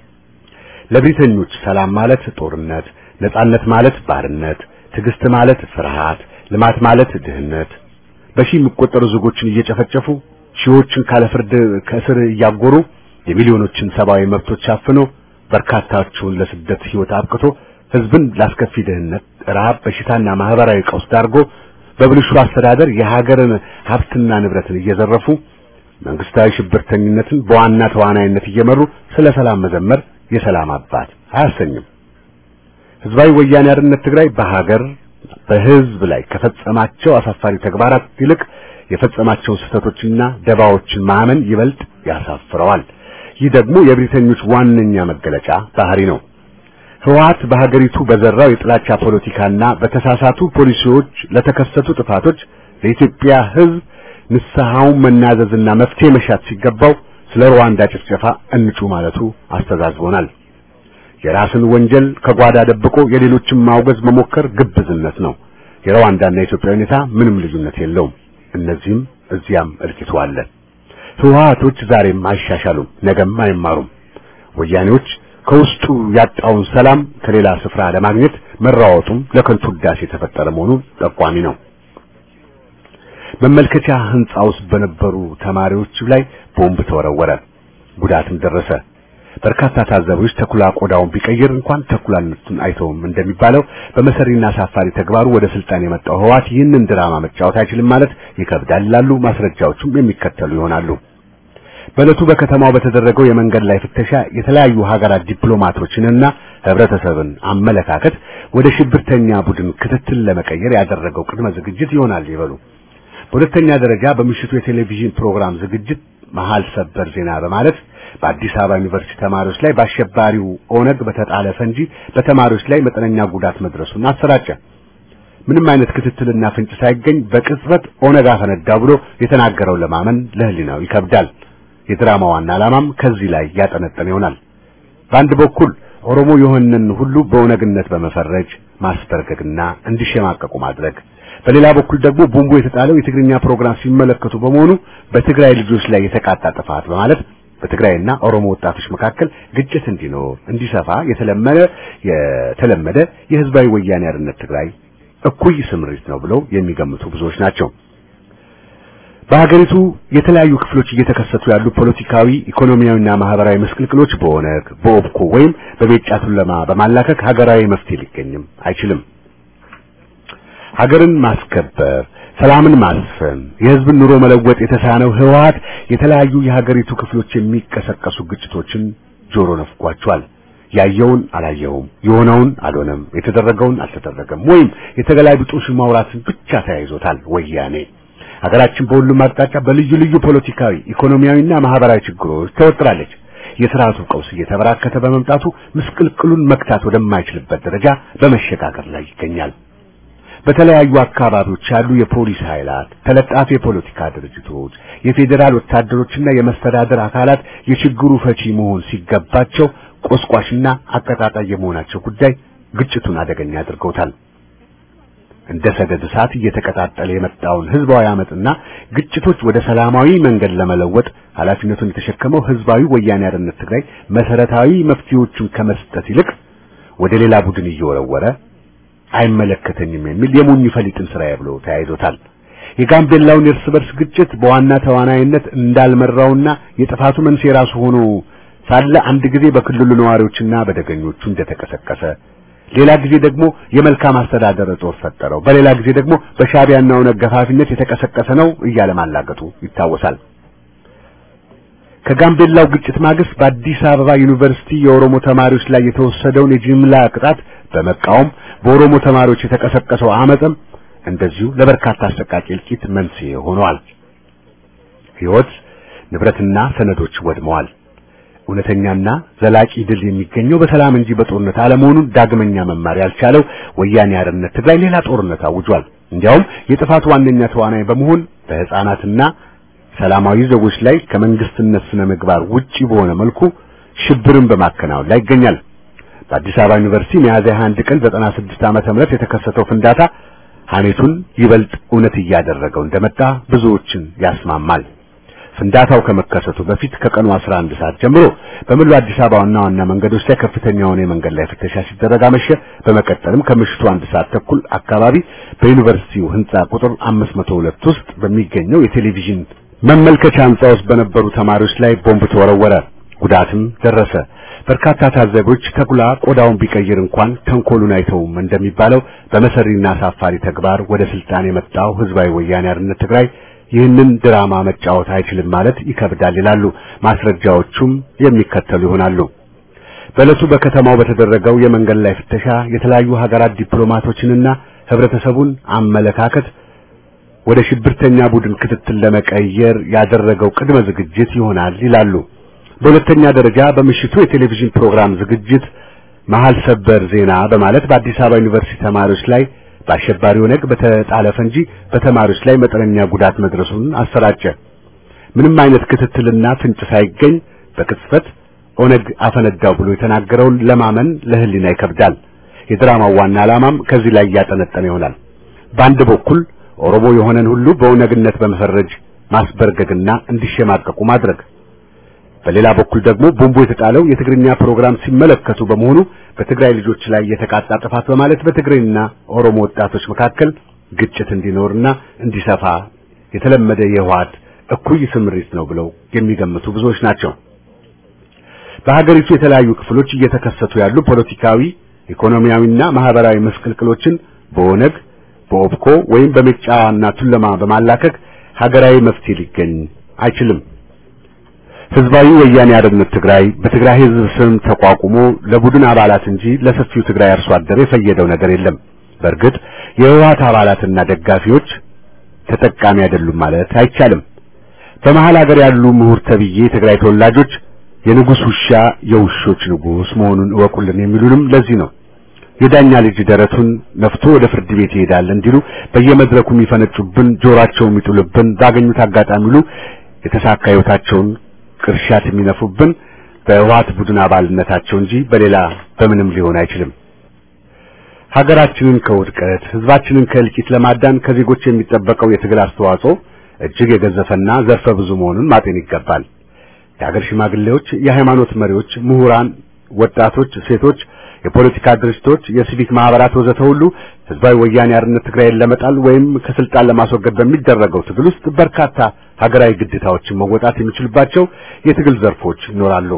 ለብሪተኞች ሰላም ማለት ጦርነት፣ ነጻነት ማለት ባርነት፣ ትዕግስት ማለት ፍርሃት፣ ልማት ማለት ድህነት፣ በሺህ የሚቆጠሩ ዜጎችን እየጨፈጨፉ ሺዎችን ካለ ፍርድ ከእስር እያጎሩ የሚሊዮኖችን ሰብአዊ መብቶች አፍኖ በርካታዎቹን ለስደት ህይወት አብቅቶ ህዝብን ላስከፊ ድህነት፣ ረሃብ፣ በሽታና ማህበራዊ ቀውስ ዳርጎ በብልሹ አስተዳደር የሀገርን ሀብትና ንብረትን እየዘረፉ መንግስታዊ ሽብርተኝነትን በዋና ተዋናይነት እየመሩ ስለ ሰላም መዘመር የሰላም አባት አያሰኝም። ህዝባዊ ወያኔ ሓርነት ትግራይ በሀገር በህዝብ ላይ ከፈጸማቸው አሳፋሪ ተግባራት ይልቅ የፈጸማቸውን ስህተቶችና ደባዎችን ማመን ይበልጥ ያሳፍረዋል። ይህ ደግሞ የብሪተኞች ዋነኛ መገለጫ ባህሪ ነው። ህወሓት በሀገሪቱ በዘራው የጥላቻ ፖለቲካና በተሳሳቱ ፖሊሲዎች ለተከሰቱ ጥፋቶች ለኢትዮጵያ ህዝብ ንስሐውን መናዘዝና መፍትሄ መሻት ሲገባው ስለ ሩዋንዳ ጭፍጨፋ እንጩ ማለቱ አስተዛዝቦናል። የራስን ወንጀል ከጓዳ ደብቆ የሌሎችን ማውገዝ መሞከር ግብዝነት ነው። የሩዋንዳና የኢትዮጵያ ሁኔታ ምንም ልዩነት የለውም። እነዚህም እዚያም እልቂቱ አለ። ህወሓቶች ዛሬም አይሻሻሉም፣ ነገም አይማሩም። ወያኔዎች ከውስጡ ያጣውን ሰላም ከሌላ ስፍራ ለማግኘት መራወጡም ለከንቱ ውዳሴ የተፈጠረ መሆኑ ጠቋሚ ነው። መመልከቻ ህንጻ ውስጥ በነበሩ ተማሪዎች ላይ ቦምብ ተወረወረ፣ ጉዳትም ደረሰ። በርካታ ታዛቢዎች ተኩላ ቆዳውን ቢቀይር እንኳን ተኩላነቱን አይተውም እንደሚባለው በመሰሪና አሳፋሪ ተግባሩ ወደ ስልጣን የመጣው ህወሓት ይህንን ድራማ መጫወት አይችልም ማለት ይከብዳል ይላሉ። ማስረጃዎቹም የሚከተሉ ይሆናሉ። በዕለቱ በከተማው በተደረገው የመንገድ ላይ ፍተሻ የተለያዩ ሀገራት ዲፕሎማቶችንና ህብረተሰብን አመለካከት ወደ ሽብርተኛ ቡድን ክትትል ለመቀየር ያደረገው ቅድመ ዝግጅት ይሆናል ይበሉ። በሁለተኛ ደረጃ በምሽቱ የቴሌቪዥን ፕሮግራም ዝግጅት መሃል ሰበር ዜና በማለት በአዲስ አበባ ዩኒቨርሲቲ ተማሪዎች ላይ በአሸባሪው ኦነግ በተጣለ ፈንጂ በተማሪዎች ላይ መጠነኛ ጉዳት መድረሱን አሰራጨ። ምንም አይነት ክትትልና ፍንጭ ሳይገኝ በቅጽበት ኦነግ አፈነዳ ብሎ የተናገረው ለማመን ለህሊናው ይከብዳል። የድራማ ዋና ዓላማም ከዚህ ላይ ያጠነጠነ ይሆናል። በአንድ በኩል ኦሮሞ የሆነን ሁሉ በኦነግነት በመፈረጅ ማስበርገግና እንዲሸማቀቁ ማድረግ፣ በሌላ በኩል ደግሞ ቦምቡ የተጣለው የትግርኛ ፕሮግራም ሲመለከቱ በመሆኑ በትግራይ ልጆች ላይ የተቃጣ ጥፋት በማለት በትግራይና ኦሮሞ ወጣቶች መካከል ግጭት እንዲኖር እንዲሰፋ የተለመደ የተለመደ የህዝባዊ ወያኔ ሓርነት ትግራይ እኩይ ስምሪት ነው ብለው የሚገምቱ ብዙዎች ናቸው። በሀገሪቱ የተለያዩ ክፍሎች እየተከሰቱ ያሉ ፖለቲካዊ፣ ኢኮኖሚያዊና ማህበራዊ መስቅልቅሎች በኦነግ በኦብኮ ወይም በቤጫ ቱለማ በማላከክ ሀገራዊ መፍትሄ ሊገኝም አይችልም። ሀገርን ማስከበር፣ ሰላምን ማስፈን፣ የህዝብን ኑሮ መለወጥ የተሳነው ህወሓት የተለያዩ የሀገሪቱ ክፍሎች የሚቀሰቀሱ ግጭቶችን ጆሮ ነፍጓቸዋል። ያየውን አላየውም፣ የሆነውን አልሆነም፣ የተደረገውን አልተደረገም ወይም የተገላቢጦሽ ማውራትን ብቻ ተያይዞታል ወያኔ። ሀገራችን በሁሉም አቅጣጫ በልዩ ልዩ ፖለቲካዊ፣ ኢኮኖሚያዊና ማህበራዊ ችግሮች ተወጥራለች። የስርዓቱ ቀውስ እየተበራከተ በመምጣቱ ምስቅልቅሉን መክታት ወደማይችልበት ደረጃ በመሸጋገር ላይ ይገኛል። በተለያዩ አካባቢዎች ያሉ የፖሊስ ኃይላት፣ ተለጣፊ የፖለቲካ ድርጅቶች፣ የፌዴራል ወታደሮችና የመስተዳደር አካላት የችግሩ ፈቺ መሆን ሲገባቸው ቆስቋሽና አቀጣጣይ የመሆናቸው ጉዳይ ግጭቱን አደገኛ አድርገውታል። እንደ ሰደድ እሳት እየተቀጣጠለ የመጣውን ህዝባዊ አመጽና ግጭቶች ወደ ሰላማዊ መንገድ ለመለወጥ ኃላፊነቱን የተሸከመው ህዝባዊ ወያኔ ሓርነት ትግራይ መሰረታዊ መፍትሄዎቹን ከመስጠት ይልቅ ወደ ሌላ ቡድን እየወረወረ አይመለከተኝም የሚል የሞኝ ፈሊጥን ስራዬ ብሎ ተያይዞታል። የጋምቤላውን የእርስ በርስ ግጭት በዋና ተዋናይነት እንዳልመራውና የጥፋቱ መንስኤ ራሱ ሆኖ ሳለ አንድ ጊዜ በክልሉ ነዋሪዎችና በደገኞቹ እንደተቀሰቀሰ ሌላ ጊዜ ደግሞ የመልካም አስተዳደር እጦት ፈጠረው፣ በሌላ ጊዜ ደግሞ በሻዕቢያና ኦነግ ገፋፊነት የተቀሰቀሰ ነው እያለ ማላገጡ ይታወሳል። ከጋምቤላው ግጭት ማግስት በአዲስ አበባ ዩኒቨርሲቲ የኦሮሞ ተማሪዎች ላይ የተወሰደውን የጅምላ ቅጣት በመቃወም በኦሮሞ ተማሪዎች የተቀሰቀሰው አመፅም እንደዚሁ ለበርካታ አሰቃቂ እልቂት መንስኤ ሆነዋል። ሕይወት፣ ንብረትና ሰነዶች ወድመዋል። እውነተኛና ዘላቂ ድል የሚገኘው በሰላም እንጂ በጦርነት አለመሆኑን ዳግመኛ መማር ያልቻለው ወያኔ ሓርነት ትግራይ ሌላ ጦርነት አውጇል። እንዲያውም የጥፋቱ ዋነኛ ተዋናይ በመሆን በሕፃናትና ሰላማዊ ዜጎች ላይ ከመንግስትነት ስነ ምግባር ውጪ በሆነ መልኩ ሽብርን በማከናወን ላይ ይገኛል። በአዲስ አበባ ዩኒቨርሲቲ ሚያዝያ 21 ቀን 96 ዓመተ ምህረት የተከሰተው ፍንዳታ ሐሜቱን ይበልጥ እውነት እያደረገው እንደመጣ ብዙዎችን ያስማማል። ፍንዳታው ከመከሰቱ በፊት ከቀኑ 11 ሰዓት ጀምሮ በሙሉ አዲስ አበባ ዋና ዋና መንገዶች ላይ ከፍተኛ የሆነ የመንገድ ላይ ፍተሻ ሲደረግ አመሸ። በመቀጠልም ከምሽቱ አንድ ሰዓት ተኩል አካባቢ በዩኒቨርሲቲው ህንጻ ቁጥር 502 ውስጥ በሚገኘው የቴሌቪዥን መመልከቻ ህንጻ ውስጥ በነበሩ ተማሪዎች ላይ ቦምብ ተወረወረ። ጉዳትም ደረሰ። በርካታ ታዛቢዎች ተኩላ ቆዳውን ቢቀይር እንኳን ተንኮሉን አይተውም እንደሚባለው በመሰሪና አሳፋሪ ተግባር ወደ ስልጣን የመጣው ህዝባዊ ወያኔ ሓርነት ትግራይ ይህንን ድራማ መጫወት አይችልም ማለት ይከብዳል ይላሉ። ማስረጃዎቹም የሚከተሉ ይሆናሉ። በዕለቱ በከተማው በተደረገው የመንገድ ላይ ፍተሻ የተለያዩ ሀገራት ዲፕሎማቶችንና ህብረተሰቡን አመለካከት ወደ ሽብርተኛ ቡድን ክትትል ለመቀየር ያደረገው ቅድመ ዝግጅት ይሆናል ይላሉ። በሁለተኛ ደረጃ በምሽቱ የቴሌቪዥን ፕሮግራም ዝግጅት መሀል ሰበር ዜና በማለት በአዲስ አበባ ዩኒቨርሲቲ ተማሪዎች ላይ በአሸባሪ ኦነግ በተጣለ ፈንጂ በተማሪዎች ላይ መጠነኛ ጉዳት መድረሱን አሰራጨ። ምንም አይነት ክትትልና ፍንጭ ሳይገኝ በቅጽበት ኦነግ አፈነዳው ብሎ የተናገረውን ለማመን ለህሊና ይከብዳል። የድራማው ዋና ዓላማም ከዚህ ላይ እያጠነጠነ ይሆናል። በአንድ በኩል ኦሮሞ የሆነን ሁሉ በኦነግነት በመፈረጅ ማስበርገግና እንዲሸማቀቁ ማድረግ፣ በሌላ በኩል ደግሞ ቦምቡ የተጣለው የትግርኛ ፕሮግራም ሲመለከቱ በመሆኑ በትግራይ ልጆች ላይ የተቃጣ ጥፋት በማለት በትግሬና ኦሮሞ ወጣቶች መካከል ግጭት እንዲኖርና እንዲሰፋ የተለመደ የህወሓት እኩይ ስምሪት ነው ብለው የሚገምቱ ብዙዎች ናቸው። በሀገሪቱ የተለያዩ ክፍሎች እየተከሰቱ ያሉ ፖለቲካዊ፣ ኢኮኖሚያዊና ማህበራዊ መስቀልቅሎችን በኦነግ በኦብኮ ወይም በሜጫና ቱለማ በማላከክ ሀገራዊ መፍትሄ ሊገኝ አይችልም። ህዝባዊ ወያኔ ሓርነት ትግራይ በትግራይ ህዝብ ስም ተቋቁሞ ለቡድን አባላት እንጂ ለሰፊው ትግራይ አርሶ አደር የፈየደው ነገር የለም። በእርግጥ የህወሓት አባላትና ደጋፊዎች ተጠቃሚ አይደሉም ማለት አይቻልም። በመሃል ሀገር ያሉ ምሁር ተብዬ የትግራይ ተወላጆች የንጉስ ውሻ የውሾች ንጉስ መሆኑን እወቁልን የሚሉንም ለዚህ ነው። የዳኛ ልጅ ደረቱን ነፍቶ ወደ ፍርድ ቤት ይሄዳል እንዲሉ በየመድረኩ የሚፈነጩብን ጆሯቸው የሚጥሉብን ባገኙት አጋጣሚ ሁሉ የተሳካ ህይወታቸውን ቅርሻት የሚነፉብን በህወሓት ቡድን አባልነታቸው እንጂ በሌላ በምንም ሊሆን አይችልም። ሀገራችንን ከውድቀት ህዝባችንን ከእልቂት ለማዳን ከዜጎች የሚጠበቀው የትግል አስተዋጽኦ እጅግ የገዘፈና ዘርፈ ብዙ መሆኑን ማጤን ይገባል። የሀገር ሽማግሌዎች፣ የሃይማኖት መሪዎች፣ ምሁራን፣ ወጣቶች፣ ሴቶች፣ የፖለቲካ ድርጅቶች፣ የሲቪክ ማህበራት ወዘተ ሁሉ ህዝባዊ ወያኔ ሓርነት ትግራይን ለመጣል ወይም ከስልጣን ለማስወገድ በሚደረገው ትግል ውስጥ በርካታ ሀገራዊ ግዴታዎችን መወጣት የሚችልባቸው የትግል ዘርፎች ይኖራሉ።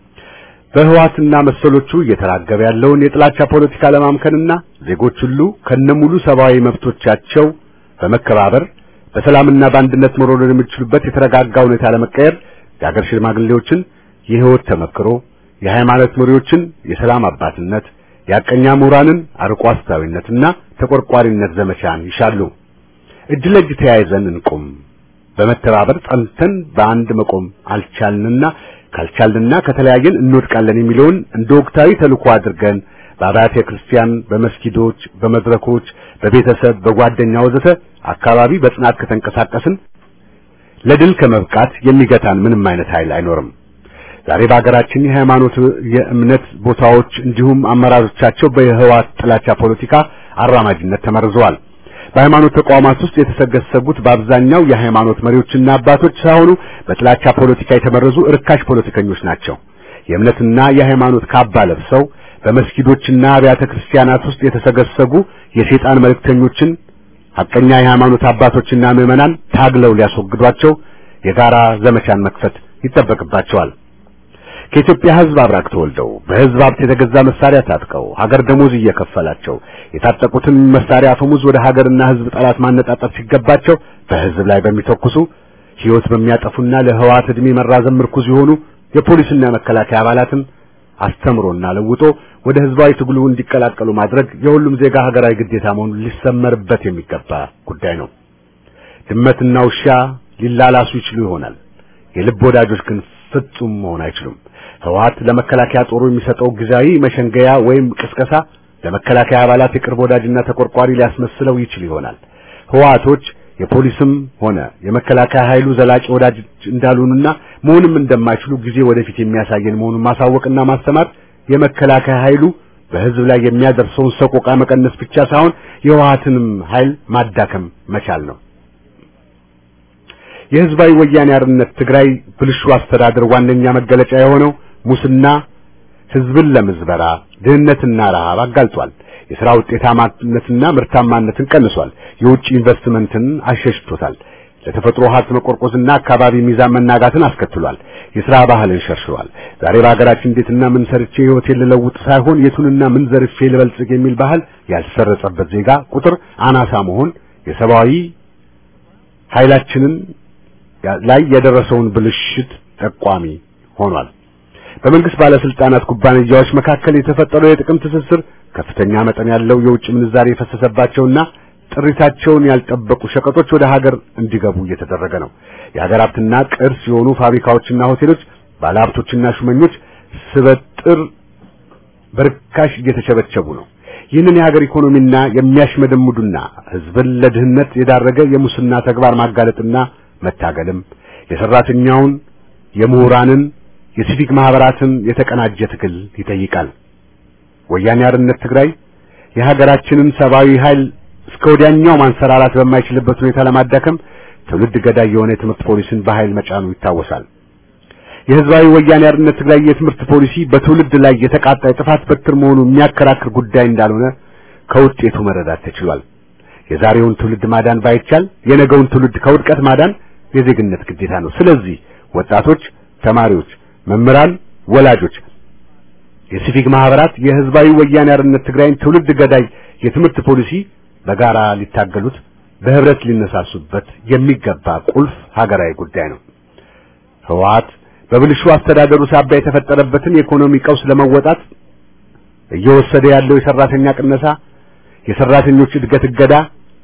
በህወሓትና መሰሎቹ እየተራገበ ያለውን የጥላቻ ፖለቲካ ለማምከንና ዜጎች ሁሉ ከነሙሉ ሰብአዊ መብቶቻቸው በመከባበር በሰላምና በአንድነት መኖር የሚችሉበት የተረጋጋ ሁኔታ ለመቀየር የሀገር ሽማግሌዎችን የህይወት ተመክሮ፣ የሃይማኖት መሪዎችን የሰላም አባትነት፣ የአቀኛ ምሁራንን አርቆ አስተዋይነትና ተቆርቋሪነት ዘመቻን ይሻሉ። እጅ ለእጅ ተያይዘን እንቁም። በመተባበር ጸንተን በአንድ መቆም አልቻልንና ካልቻልንና ከተለያየን እንወድቃለን የሚለውን እንደ ወቅታዊ ተልዕኮ አድርገን በአብያተ ክርስቲያን፣ በመስጊዶች፣ በመድረኮች፣ በቤተሰብ፣ በጓደኛ ወዘተ አካባቢ በጽናት ከተንቀሳቀስን ለድል ከመብቃት የሚገታን ምንም አይነት ኃይል አይኖርም። ዛሬ በሀገራችን የሃይማኖት የእምነት ቦታዎች እንዲሁም አመራሮቻቸው በህወሓት ጥላቻ ፖለቲካ አራማጅነት ተመርዘዋል። በሃይማኖት ተቋማት ውስጥ የተሰገሰጉት በአብዛኛው የሃይማኖት መሪዎችና አባቶች ሳይሆኑ በጥላቻ ፖለቲካ የተመረዙ እርካሽ ፖለቲከኞች ናቸው። የእምነትና የሃይማኖት ካባ ለብሰው በመስጊዶችና አብያተ ክርስቲያናት ውስጥ የተሰገሰጉ የሴጣን መልእክተኞችን ሐቀኛ የሃይማኖት አባቶችና ምዕመናን ታግለው ሊያስወግዷቸው የጋራ ዘመቻን መክፈት ይጠበቅባቸዋል። ከኢትዮጵያ ሕዝብ አብራክ ተወልደው በሕዝብ ሀብት የተገዛ መሳሪያ ታጥቀው ሀገር ደሞዝ እየከፈላቸው የታጠቁትን መሳሪያ አፈሙዝ ወደ ሀገርና ሕዝብ ጠላት ማነጣጠር ሲገባቸው በሕዝብ ላይ በሚተኩሱ ሕይወት በሚያጠፉና ለህወሓት ዕድሜ መራዘም ምርኩዝ የሆኑ የፖሊስና የመከላከያ አባላትን አስተምሮና ለውጦ ወደ ህዝባዊ ትግሉ እንዲቀላቀሉ ማድረግ የሁሉም ዜጋ ሀገራዊ ግዴታ መሆኑን ሊሰመርበት የሚገባ ጉዳይ ነው። ድመትና ውሻ ሊላላሱ ይችሉ ይሆናል። የልብ ወዳጆች ግን ፍጹም መሆን አይችሉም። ህወሓት ለመከላከያ ጦሩ የሚሰጠው ጊዜያዊ መሸንገያ ወይም ቅስቀሳ ለመከላከያ አባላት የቅርብ ወዳጅና ተቆርቋሪ ሊያስመስለው ይችል ይሆናል። ህወሓቶች የፖሊስም ሆነ የመከላከያ ኃይሉ ዘላቂ ወዳጅ እንዳሉንና መሆንም እንደማይችሉ ጊዜ ወደፊት የሚያሳየን መሆኑን ማሳወቅና ማስተማር የመከላከያ ኃይሉ በህዝብ ላይ የሚያደርሰውን ሰቆቃ መቀነስ ብቻ ሳይሆን የህወሓትንም ኃይል ማዳከም መቻል ነው። የህዝባዊ ወያኔ አርነት ትግራይ ብልሹ አስተዳደር ዋነኛ መገለጫ የሆነው ሙስና ህዝብን ለምዝበራ ድህነትና ረሃብ አጋልጧል። የሥራ ውጤታማነትና ምርታማነትን ቀንሷል። የውጭ ኢንቨስትመንትን አሸሽቶታል። ለተፈጥሮ ሀብት መቆርቆዝና አካባቢ ሚዛን መናጋትን አስከትሏል። የሥራ ባህልን ሸርሽሯል። ዛሬ በሀገራችን እንዴትና ምን ሰርቼ ህይወቴን ልለውጥ ሳይሆን የቱንና ምን ዘርፌ ልበልጽግ የሚል ባህል ያልሰረጸበት ዜጋ ቁጥር አናሳ መሆን የሰብአዊ ኃይላችንን ላይ የደረሰውን ብልሽት ጠቋሚ ሆኗል። በመንግስት ባለስልጣናት ኩባንያዎች መካከል የተፈጠረው የጥቅም ትስስር ከፍተኛ መጠን ያለው የውጭ ምንዛሪ የፈሰሰባቸውና ጥሪታቸውን ያልጠበቁ ሸቀጦች ወደ ሀገር እንዲገቡ እየተደረገ ነው። የሀገር ሀብትና ቅርስ የሆኑ ፋብሪካዎችና ሆቴሎች ባለሀብቶችና ሹመኞች ስበጥር በርካሽ እየተቸበቸቡ ነው። ይህንን የሀገር ኢኮኖሚና የሚያሽመደምዱና ህዝብን ለድህነት የዳረገ የሙስና ተግባር ማጋለጥና መታገልም የሰራተኛውን፣ የምሁራንን፣ የሲቪክ ማህበራትን የተቀናጀ ትግል ይጠይቃል። ወያኔ አርነት ትግራይ የሀገራችንን ሰብአዊ ኃይል እስከ ወዲያኛው ማንሰራራት በማይችልበት ሁኔታ ለማዳከም ትውልድ ገዳይ የሆነ የትምህርት ፖሊሲን በኃይል መጫኑ ይታወሳል። የህዝባዊ ወያኔ አርነት ትግራይ የትምህርት ፖሊሲ በትውልድ ላይ የተቃጣ የጥፋት በትር መሆኑ የሚያከራክር ጉዳይ እንዳልሆነ ከውጤቱ መረዳት ተችሏል። የዛሬውን ትውልድ ማዳን ባይቻል የነገውን ትውልድ ከውድቀት ማዳን የዜግነት ግዴታ ነው። ስለዚህ ወጣቶች፣ ተማሪዎች፣ መምህራን፣ ወላጆች፣ የሲቪክ ማህበራት የህዝባዊ ወያኔ አርነት ትግራይን ትውልድ ገዳይ የትምህርት ፖሊሲ በጋራ ሊታገሉት በህብረት ሊነሳሱበት የሚገባ ቁልፍ ሀገራዊ ጉዳይ ነው። ህወሓት በብልሹ አስተዳደሩ ሳቢያ የተፈጠረበትን የኢኮኖሚ ቀውስ ለመወጣት እየወሰደ ያለው የሰራተኛ ቅነሳ፣ የሰራተኞች እድገት እገዳ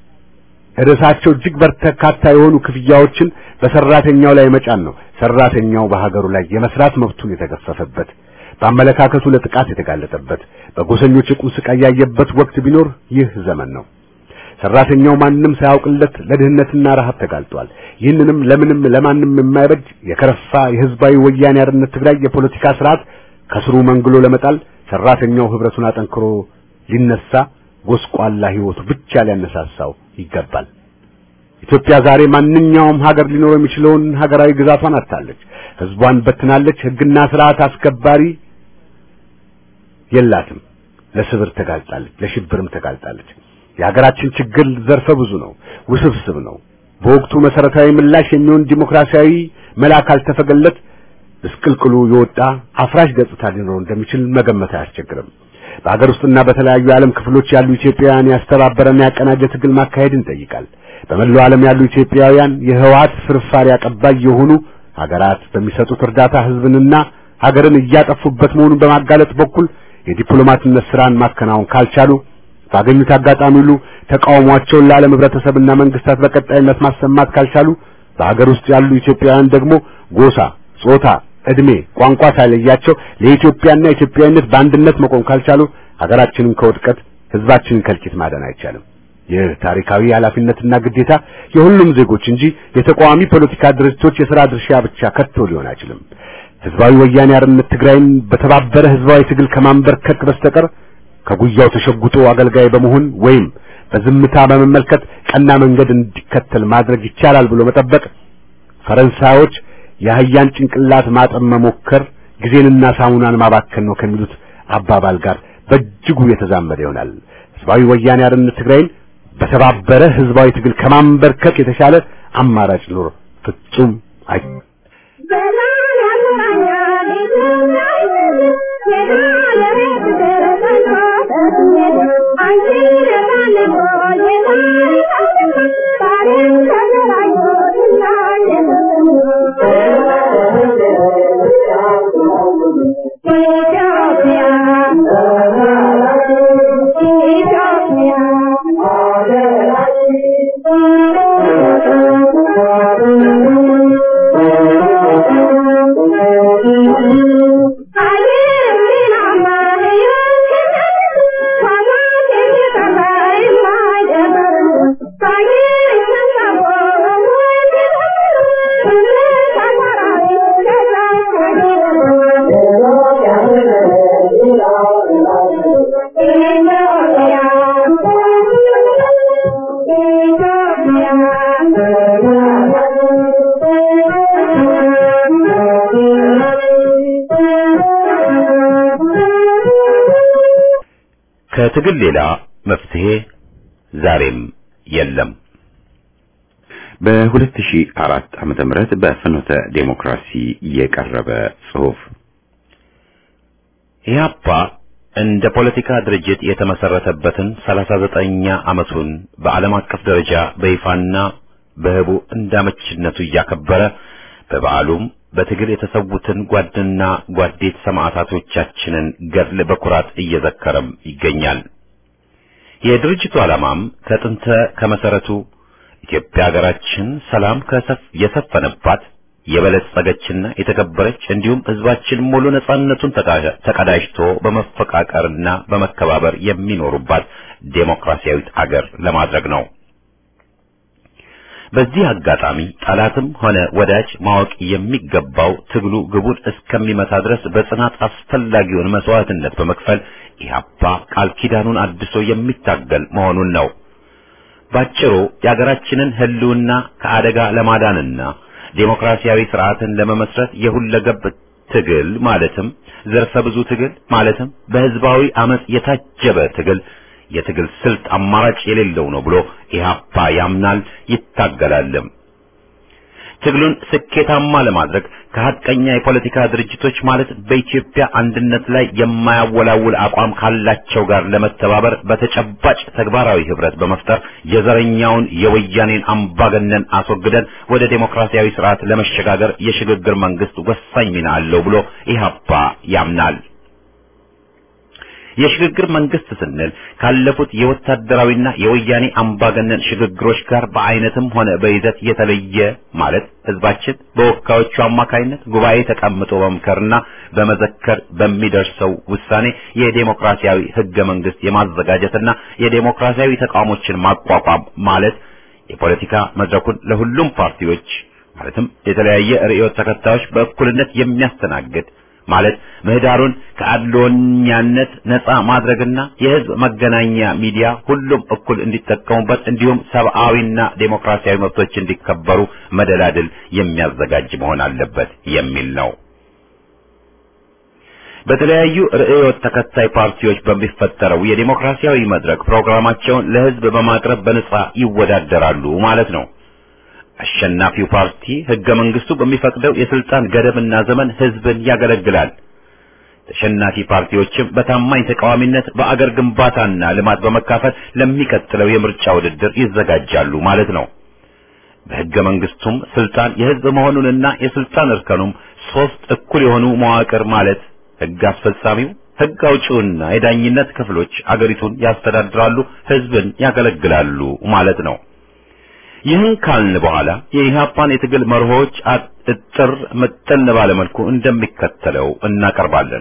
ርዕሳቸው እጅግ በርካታ የሆኑ ክፍያዎችን በሰራተኛው ላይ መጫን ነው። ሰራተኛው በሀገሩ ላይ የመስራት መብቱን የተገፈፈበት፣ በአመለካከቱ ለጥቃት የተጋለጠበት፣ በጎሰኞች የቁም ስቃይ ያየበት ወቅት ቢኖር ይህ ዘመን ነው። ሰራተኛው ማንም ሳያውቅለት ለድህነትና ረሃብ ተጋልጧል። ይህንንም ለምንም ለማንም የማይበጅ የከረፋ የህዝባዊ ወያኔ አርነት ትግራይ የፖለቲካ ስርዓት ከስሩ መንግሎ ለመጣል ሰራተኛው ህብረቱን አጠንክሮ ሊነሳ ጎስቋላ ህይወቱ ብቻ ሊያነሳሳው ይገባል። ኢትዮጵያ ዛሬ ማንኛውም ሀገር ሊኖረው የሚችለውን ሀገራዊ ግዛቷን አጥታለች። ህዝቧን በትናለች። ህግና ስርዓት አስከባሪ የላትም። ለስብር ተጋልጣለች፣ ለሽብርም ተጋልጣለች። የሀገራችን ችግር ዘርፈ ብዙ ነው፣ ውስብስብ ነው። በወቅቱ መሰረታዊ ምላሽ የሚሆን ዲሞክራሲያዊ መላ ካልተፈገለት ምስቅልቅሉ የወጣ አፍራሽ ገጽታ ሊኖረው እንደሚችል መገመት አያስቸግርም። በሀገር ውስጥና በተለያዩ የዓለም ክፍሎች ያሉ ኢትዮጵያውያን ያስተባበረና ያቀናጀ ትግል ማካሄድን ይጠይቃል። በመላው ዓለም ያሉ ኢትዮጵያውያን የህወሓት ፍርፋሪ አቀባይ የሆኑ ሀገራት በሚሰጡት እርዳታ ህዝብንና ሀገርን እያጠፉበት መሆኑን በማጋለጥ በኩል የዲፕሎማትነት ስራን ማከናወን ካልቻሉ ባገኙት አጋጣሚ ሁሉ ተቃውሟቸውን ለዓለም ህብረተሰብና መንግስታት በቀጣይነት ማሰማት ካልቻሉ በሀገር ውስጥ ያሉ ኢትዮጵያውያን ደግሞ ጎሳ፣ ጾታ፣ እድሜ፣ ቋንቋ ሳይለያቸው ለኢትዮጵያና ኢትዮጵያዊነት በአንድነት መቆም ካልቻሉ ሀገራችንን ከውድቀት ህዝባችንን ከልቂት ማዳን አይቻልም። ይህ ታሪካዊ ኃላፊነትና ግዴታ የሁሉም ዜጎች እንጂ የተቃዋሚ ፖለቲካ ድርጅቶች የሥራ ድርሻ ብቻ ከቶ ሊሆን አይችልም። ህዝባዊ ወያኔ አርነት ትግራይን በተባበረ ህዝባዊ ትግል ከማንበርከክ በስተቀር ከጉያው ተሸጉጦ አገልጋይ በመሆን ወይም በዝምታ በመመልከት ቀና መንገድ እንዲከተል ማድረግ ይቻላል ብሎ መጠበቅ ፈረንሳዮች የአህያን ጭንቅላት ማጠም መሞከር ጊዜንና ሳሙናን ማባከን ነው ከሚሉት አባባል ጋር በእጅጉ የተዛመደ ይሆናል። ህዝባዊ ወያኔ አርነት ትግራይን በተባበረ ህዝባዊ ትግል ከማንበርከክ የተሻለ አማራጭ ኑሮ ፍጹም አይ ከትግል ሌላ መፍትሄ ዛሬም የለም። በ2004 ዓመተ ምህረት በፍኖተ ዴሞክራሲ የቀረበ ጽሑፍ ኢህአፓ እንደ ፖለቲካ ድርጅት የተመሰረተበትን 39ኛ ዓመቱን በዓለም አቀፍ ደረጃ በይፋና በህቡ እንዳመችነቱ እያከበረ በበዓሉም በትግል የተሰዉትን ጓድና ጓዴት ሰማዕታቶቻችንን ገድል በኩራት እየዘከረም ይገኛል። የድርጅቱ ዓላማም ከጥንተ ከመሰረቱ ኢትዮጵያ ሀገራችን ሰላም ከሰፍ የሰፈነባት የበለጸገችና የተከበረች እንዲሁም ህዝባችን ሙሉ ነጻነቱን ተቀዳጅቶ በመፈቃቀርና በመከባበር የሚኖሩባት ዴሞክራሲያዊት አገር ለማድረግ ነው። በዚህ አጋጣሚ ጠላትም ሆነ ወዳጅ ማወቅ የሚገባው ትግሉ ግቡን እስከሚመታ ድረስ በጽናት አስፈላጊውን መስዋዕትነት በመክፈል ኢህአፓ ቃል ኪዳኑን አድሶ የሚታገል መሆኑን ነው። ባጭሩ የሀገራችንን ህልውና ከአደጋ ለማዳንና ዴሞክራሲያዊ ስርዓትን ለመመስረት የሁለገብ ትግል ማለትም ዘርፈ ብዙ ትግል ማለትም በህዝባዊ አመጽ የታጀበ ትግል የትግል ስልት አማራጭ የሌለው ነው ብሎ ኢህአፓ ያምናል፣ ይታገላልም። ትግሉን ስኬታማ ለማድረግ ከሀቀኛ የፖለቲካ ድርጅቶች ማለት በኢትዮጵያ አንድነት ላይ የማያወላውል አቋም ካላቸው ጋር ለመተባበር በተጨባጭ ተግባራዊ ህብረት በመፍጠር የዘረኛውን የወያኔን አምባገነን አስወግደን ወደ ዴሞክራሲያዊ ስርዓት ለመሸጋገር የሽግግር መንግስት ወሳኝ ሚና አለው ብሎ ኢህአፓ ያምናል። የሽግግር መንግስት ስንል ካለፉት የወታደራዊና የወያኔ አምባገነን ሽግግሮች ጋር በአይነትም ሆነ በይዘት የተለየ ማለት ህዝባችን በወካዮቹ አማካይነት ጉባኤ ተቀምጦ በመምከርና በመዘከር በሚደርሰው ውሳኔ የዴሞክራሲያዊ ህገ መንግስት የማዘጋጀትና የዴሞክራሲያዊ ተቋሞችን ማቋቋም ማለት የፖለቲካ መድረኩን ለሁሉም ፓርቲዎች ማለትም የተለያየ ርዕዮት ተከታዮች በእኩልነት የሚያስተናግድ ማለት ምህዳሩን ከአድሎኛነት ነፃ ማድረግና የህዝብ መገናኛ ሚዲያ ሁሉም እኩል እንዲጠቀሙበት እንዲሁም ሰብአዊና ዴሞክራሲያዊ መብቶች እንዲከበሩ መደላድል የሚያዘጋጅ መሆን አለበት የሚል ነው። በተለያዩ ርዕዮት ተከታይ ፓርቲዎች በሚፈጠረው የዴሞክራሲያዊ መድረክ ፕሮግራማቸውን ለህዝብ በማቅረብ በነፃ ይወዳደራሉ ማለት ነው። አሸናፊው ፓርቲ ህገ መንግስቱ በሚፈቅደው የስልጣን ገደብና ዘመን ህዝብን ያገለግላል። ተሸናፊ ፓርቲዎችም በታማኝ ተቃዋሚነት በአገር ግንባታና ልማት በመካፈል ለሚቀጥለው የምርጫ ውድድር ይዘጋጃሉ ማለት ነው። በህገ መንግስቱም ስልጣን የህዝብ መሆኑንና የስልጣን እርከኑም ሶስት እኩል የሆኑ መዋቅር ማለት ህግ አስፈጻሚው፣ ህግ አውጪውና የዳኝነት ክፍሎች አገሪቱን ያስተዳድራሉ፣ ህዝብን ያገለግላሉ ማለት ነው። ይህን ካልን በኋላ የኢህአፓን የትግል መርሆች እጥር ምጥን ባለ መልኩ እንደሚከተለው እናቀርባለን።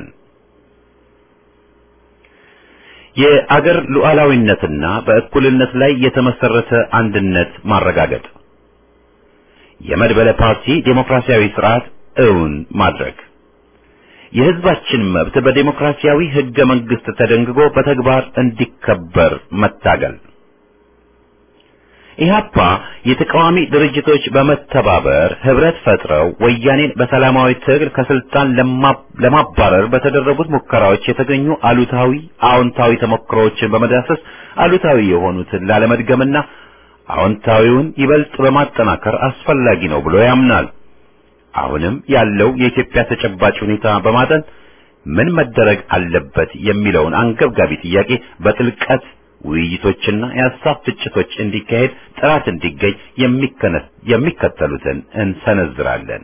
የአገር ሉዓላዊነትና በእኩልነት ላይ የተመሰረተ አንድነት ማረጋገጥ፣ የመድበለ ፓርቲ ዴሞክራሲያዊ ስርዓት እውን ማድረግ፣ የህዝባችን መብት በዴሞክራሲያዊ ህገ መንግስት ተደንግጎ በተግባር እንዲከበር መታገል ኢህአፓ የተቃዋሚ ድርጅቶች በመተባበር ህብረት ፈጥረው ወያኔን በሰላማዊ ትግል ከስልጣን ለማባረር በተደረጉት ሙከራዎች የተገኙ አሉታዊ፣ አዎንታዊ ተሞክሮዎችን በመዳሰስ አሉታዊ የሆኑትን ላለመድገምና አዎንታዊውን ይበልጥ በማጠናከር አስፈላጊ ነው ብሎ ያምናል። አሁንም ያለው የኢትዮጵያ ተጨባጭ ሁኔታ በማጠን ምን መደረግ አለበት የሚለውን አንገብጋቢ ጥያቄ በጥልቀት ውይይቶችና የሀሳብ ፍጭቶች እንዲካሄድ ጥራት እንዲገኝ የሚከተሉትን እንሰነዝራለን።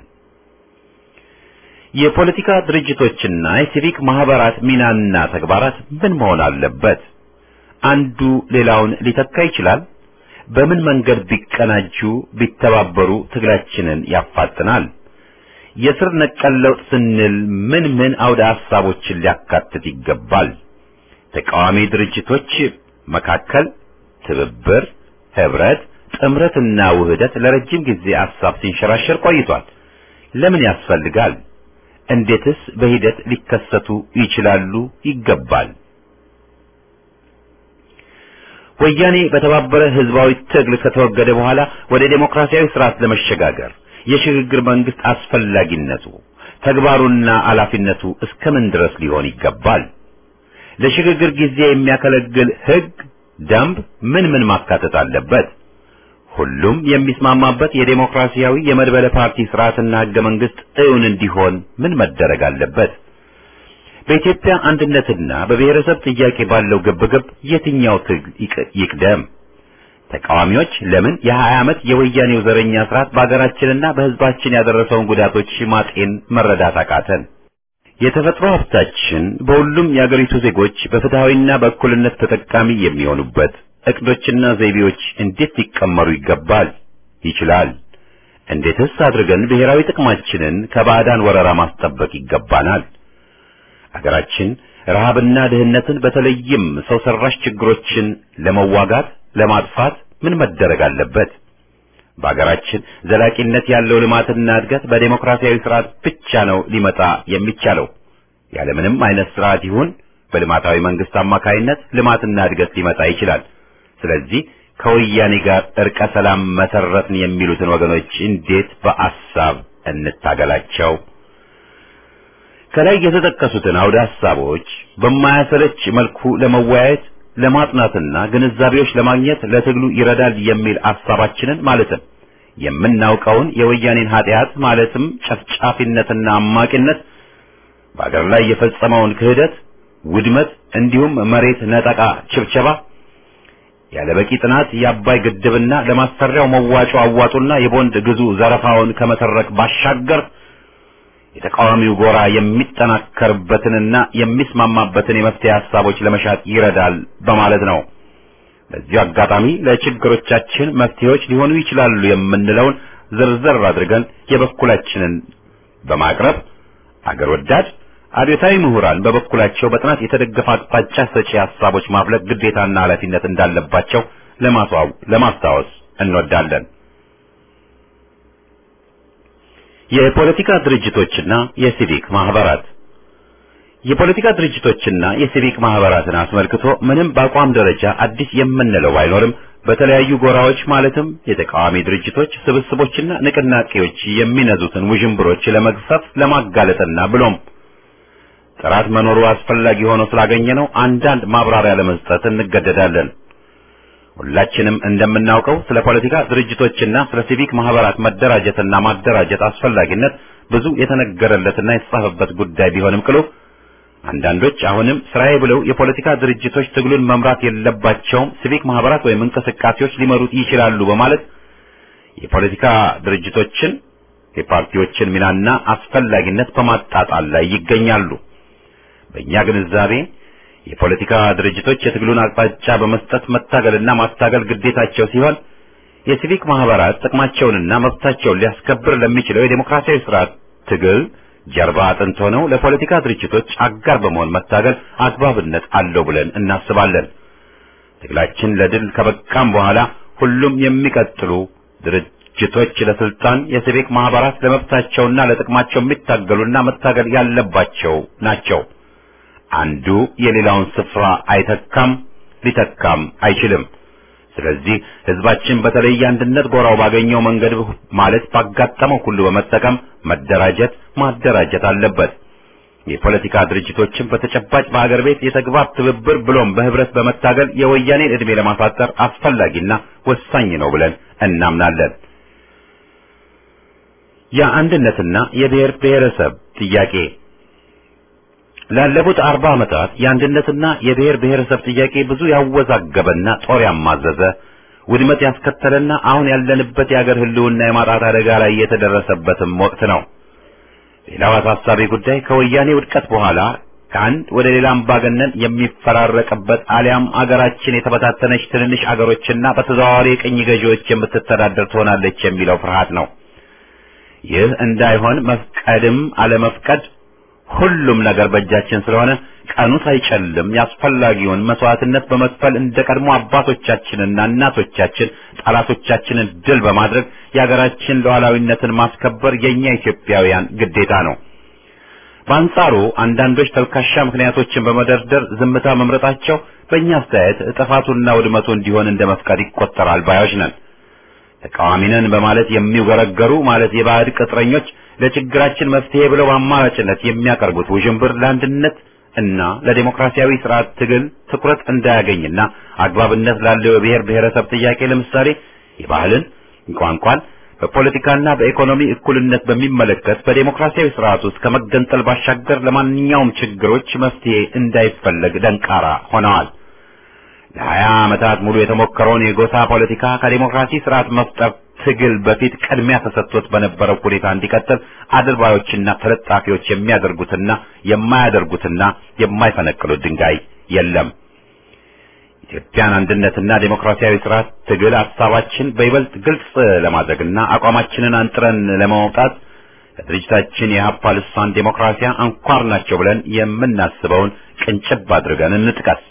የፖለቲካ ድርጅቶችና የሲቪክ ማህበራት ሚናና ተግባራት ምን መሆን አለበት? አንዱ ሌላውን ሊተካ ይችላል? በምን መንገድ ቢቀናጁ ቢተባበሩ ትግላችንን ያፋጥናል? የስር ነቀል ለውጥ ስንል ምን ምን አውደ ሐሳቦችን ሊያካትት ይገባል? ተቃዋሚ ድርጅቶች መካከል ትብብር፣ ህብረት፣ ጥምረትና ውህደት ለረጅም ጊዜ ሐሳብ ሲንሸራሸር ቆይቷል። ለምን ያስፈልጋል? እንዴትስ በሂደት ሊከሰቱ ይችላሉ? ይገባል? ወያኔ በተባበረ ህዝባዊ ትግል ከተወገደ በኋላ ወደ ዴሞክራሲያዊ ስርዓት ለመሸጋገር የሽግግር መንግስት አስፈላጊነቱ ተግባሩና ኃላፊነቱ እስከምን ድረስ ሊሆን ይገባል? ለሽግግር ጊዜ የሚያገለግል ህግ፣ ደንብ ምን ምን ማካተት አለበት? ሁሉም የሚስማማበት የዴሞክራሲያዊ የመድበለ ፓርቲ ስርዓትና ህገ መንግስት እውን እንዲሆን ምን መደረግ አለበት? በኢትዮጵያ አንድነትና በብሔረሰብ ጥያቄ ባለው ግብግብ የትኛው ትግል ይቅደም? ተቃዋሚዎች ለምን የሀያ ዓመት የወያኔው ዘረኛ ስርዓት በሀገራችንና በህዝባችን ያደረሰውን ጉዳቶች ማጤን መረዳት አቃተን? የተፈጥሮ ሀብታችን በሁሉም የአገሪቱ ዜጎች በፍትሃዊና በእኩልነት ተጠቃሚ የሚሆኑበት እቅዶችና ዘይቤዎች እንዴት ሊቀመሩ ይገባል ይችላል? እንዴትስ አድርገን ብሔራዊ ጥቅማችንን ከባዕዳን ወረራ ማስጠበቅ ይገባናል? አገራችን ረሃብና ድህነትን በተለይም ሰው ሰራሽ ችግሮችን ለመዋጋት ለማጥፋት ምን መደረግ አለበት? በአገራችን ዘላቂነት ያለው ልማትና እድገት በዴሞክራሲያዊ ስርዓት ብቻ ነው ሊመጣ የሚቻለው። ያለምንም አይነት ስርዓት ይሁን በልማታዊ መንግስት አማካይነት ልማትና እድገት ሊመጣ ይችላል። ስለዚህ ከወያኔ ጋር እርቀ ሰላም መሰረትን የሚሉትን ወገኖች እንዴት በአሳብ እንታገላቸው? ከላይ የተጠቀሱትን አውደ ሐሳቦች በማያሰለች መልኩ ለመወያየት ለማጥናትና ግንዛቤዎች ለማግኘት ለትግሉ ይረዳል የሚል ሐሳባችንን ማለትም የምናውቀውን የወያኔን ኃጢአት ማለትም ጨፍጫፊነትና አማቂነት በአገር ላይ የፈጸመውን ክህደት፣ ውድመት እንዲሁም መሬት ነጠቃ፣ ችብቸባ ያለ በቂ ጥናት የአባይ ግድብና ለማሰሪያው መዋጮ አዋጡና የቦንድ ግዙ ዘረፋውን ከመተረክ ባሻገር የተቃዋሚው ጎራ የሚጠናከርበትንና የሚስማማበትን የመፍትሄ ሐሳቦች ለመሻት ይረዳል በማለት ነው። በዚሁ አጋጣሚ ለችግሮቻችን መፍትሄዎች ሊሆኑ ይችላሉ የምንለውን ዝርዝር አድርገን የበኩላችንን በማቅረብ አገር ወዳድ አብዮታዊ ምሁራን በበኩላቸው በጥናት የተደገፈ አቅጣጫ ሰጪ ሐሳቦች ማፍለቅ ግዴታና ኃላፊነት እንዳለባቸው ለማስታወስ እንወዳለን። የፖለቲካ ድርጅቶችና የሲቪክ ማህበራት የፖለቲካ ድርጅቶችና የሲቪክ ማህበራትን አስመልክቶ ምንም በአቋም ደረጃ አዲስ የምንለው ባይኖርም በተለያዩ ጎራዎች ማለትም የተቃዋሚ ድርጅቶች ስብስቦችና ንቅናቄዎች የሚነዙትን ውዥንብሮች ለመግፈፍ ለማጋለጥና ብሎም ጥራት መኖሩ አስፈላጊ ሆኖ ስላገኘ ነው አንዳንድ ማብራሪያ ለመስጠት እንገደዳለን። ሁላችንም እንደምናውቀው ስለ ፖለቲካ ድርጅቶችና ስለ ሲቪክ ማህበራት መደራጀትና ማደራጀት አስፈላጊነት ብዙ የተነገረለትና የተጻፈበት ጉዳይ ቢሆንም ቅሉ አንዳንዶች አሁንም ስራዬ ብለው የፖለቲካ ድርጅቶች ትግሉን መምራት የለባቸውም፣ ሲቪክ ማህበራት ወይም እንቅስቃሴዎች ሊመሩት ይችላሉ በማለት የፖለቲካ ድርጅቶችን የፓርቲዎችን ሚናና አስፈላጊነት በማጣጣል ላይ ይገኛሉ። በእኛ ግንዛቤ የፖለቲካ ድርጅቶች የትግሉን አቅጣጫ በመስጠት መታገልና ማስታገል ግዴታቸው ሲሆን የሲቪክ ማህበራት ጥቅማቸውንና መብታቸውን ሊያስከብር ለሚችለው የዴሞክራሲያዊ ስርዓት ትግል ጀርባ አጥንት ሆነው ለፖለቲካ ድርጅቶች አጋር በመሆን መታገል አግባብነት አለው ብለን እናስባለን። ትግላችን ለድል ከበቃም በኋላ ሁሉም የሚቀጥሉ ድርጅቶች ለስልጣን፣ የሲቪክ ማህበራት ለመብታቸውና ለጥቅማቸው የሚታገሉና መታገል ያለባቸው ናቸው። አንዱ የሌላውን ስፍራ አይተካም፣ ሊተካም አይችልም። ስለዚህ ህዝባችን በተለይ የአንድነት ጎራው ባገኘው መንገድ ማለት ባጋጠመው ሁሉ በመጠቀም መደራጀት፣ ማደራጀት አለበት። የፖለቲካ ድርጅቶችን በተጨባጭ በሀገር ቤት የተግባር ትብብር ብሎም በህብረት በመታገል የወያኔን ዕድሜ ለማሳጠር አስፈላጊና ወሳኝ ነው ብለን እናምናለን። የአንድነትና የብሔር ብሔረሰብ ጥያቄ ላለፉት አርባ ዓመታት የአንድነትና የብሔር ብሔረሰብ ጥያቄ ብዙ ያወዛገበና ጦር ያማዘዘ ውድመት ያስከተለና አሁን ያለንበት የአገር ህልውና የማጣት አደጋ ላይ የተደረሰበትም ወቅት ነው። ሌላው አሳሳቢ ጉዳይ ከወያኔ ውድቀት በኋላ ከአንድ ወደ ሌላ አምባገነን የሚፈራረቅበት አሊያም አገራችን የተበታተነች ትንንሽ አገሮችና በተዘዋዋሪ የቅኝ ገዢዎች የምትተዳደር ትሆናለች የሚለው ፍርሃት ነው። ይህ እንዳይሆን መፍቀድም አለመፍቀድ ሁሉም ነገር በእጃችን ስለሆነ ቀኑ ሳይጨልም ያስፈላጊውን መስዋዕትነት በመክፈል እንደ ቀድሞ አባቶቻችንና እናቶቻችን ጠላቶቻችንን ድል በማድረግ የሀገራችን ሉዓላዊነትን ማስከበር የኛ ኢትዮጵያውያን ግዴታ ነው። በአንጻሩ አንዳንዶች ተልካሻ ምክንያቶችን በመደርደር ዝምታ መምረጣቸው በእኛ አስተያየት ጥፋቱና ውድመቱ እንዲሆን እንደ መፍቀድ ይቆጠራል ባዮች ነን። ተቃዋሚ ነን በማለት የሚውገረገሩ ማለት የባዕድ ቅጥረኞች ለችግራችን መፍትሄ ብለው በአማራጭነት የሚያቀርቡት ውዥንብር ለአንድነት እና ለዴሞክራሲያዊ ስርዓት ትግል ትኩረት እንዳያገኝና አግባብነት ላለው የብሔር ብሔረሰብ ጥያቄ ለምሳሌ የባህልን፣ ቋንቋን በፖለቲካና በኢኮኖሚ እኩልነት በሚመለከት በዴሞክራሲያዊ ስርዓት ውስጥ ከመገንጠል ባሻገር ለማንኛውም ችግሮች መፍትሄ እንዳይፈለግ ደንቃራ ሆነዋል። ለሀያ ዓመታት ሙሉ የተሞከረውን የጎሳ ፖለቲካ ከዴሞክራሲ ስርዓት መፍጠር ትግል በፊት ቅድሚያ ተሰጥቶት በነበረው ሁኔታ እንዲቀጥል አድርባዮችና ተለጣፊዎች የሚያደርጉትና የማያደርጉትና የማይፈነቅሉት ድንጋይ የለም። ኢትዮጵያን አንድነትና ዴሞክራሲያዊ ስርዓት ትግል ሀሳባችን በይበልጥ ግልጽ ለማድረግና አቋማችንን አንጥረን ለማውጣት ከድርጅታችን የሀፓ ልሳን ዴሞክራሲያ አንኳር ናቸው ብለን የምናስበውን ቅንጭብ አድርገን እንጥቀስ።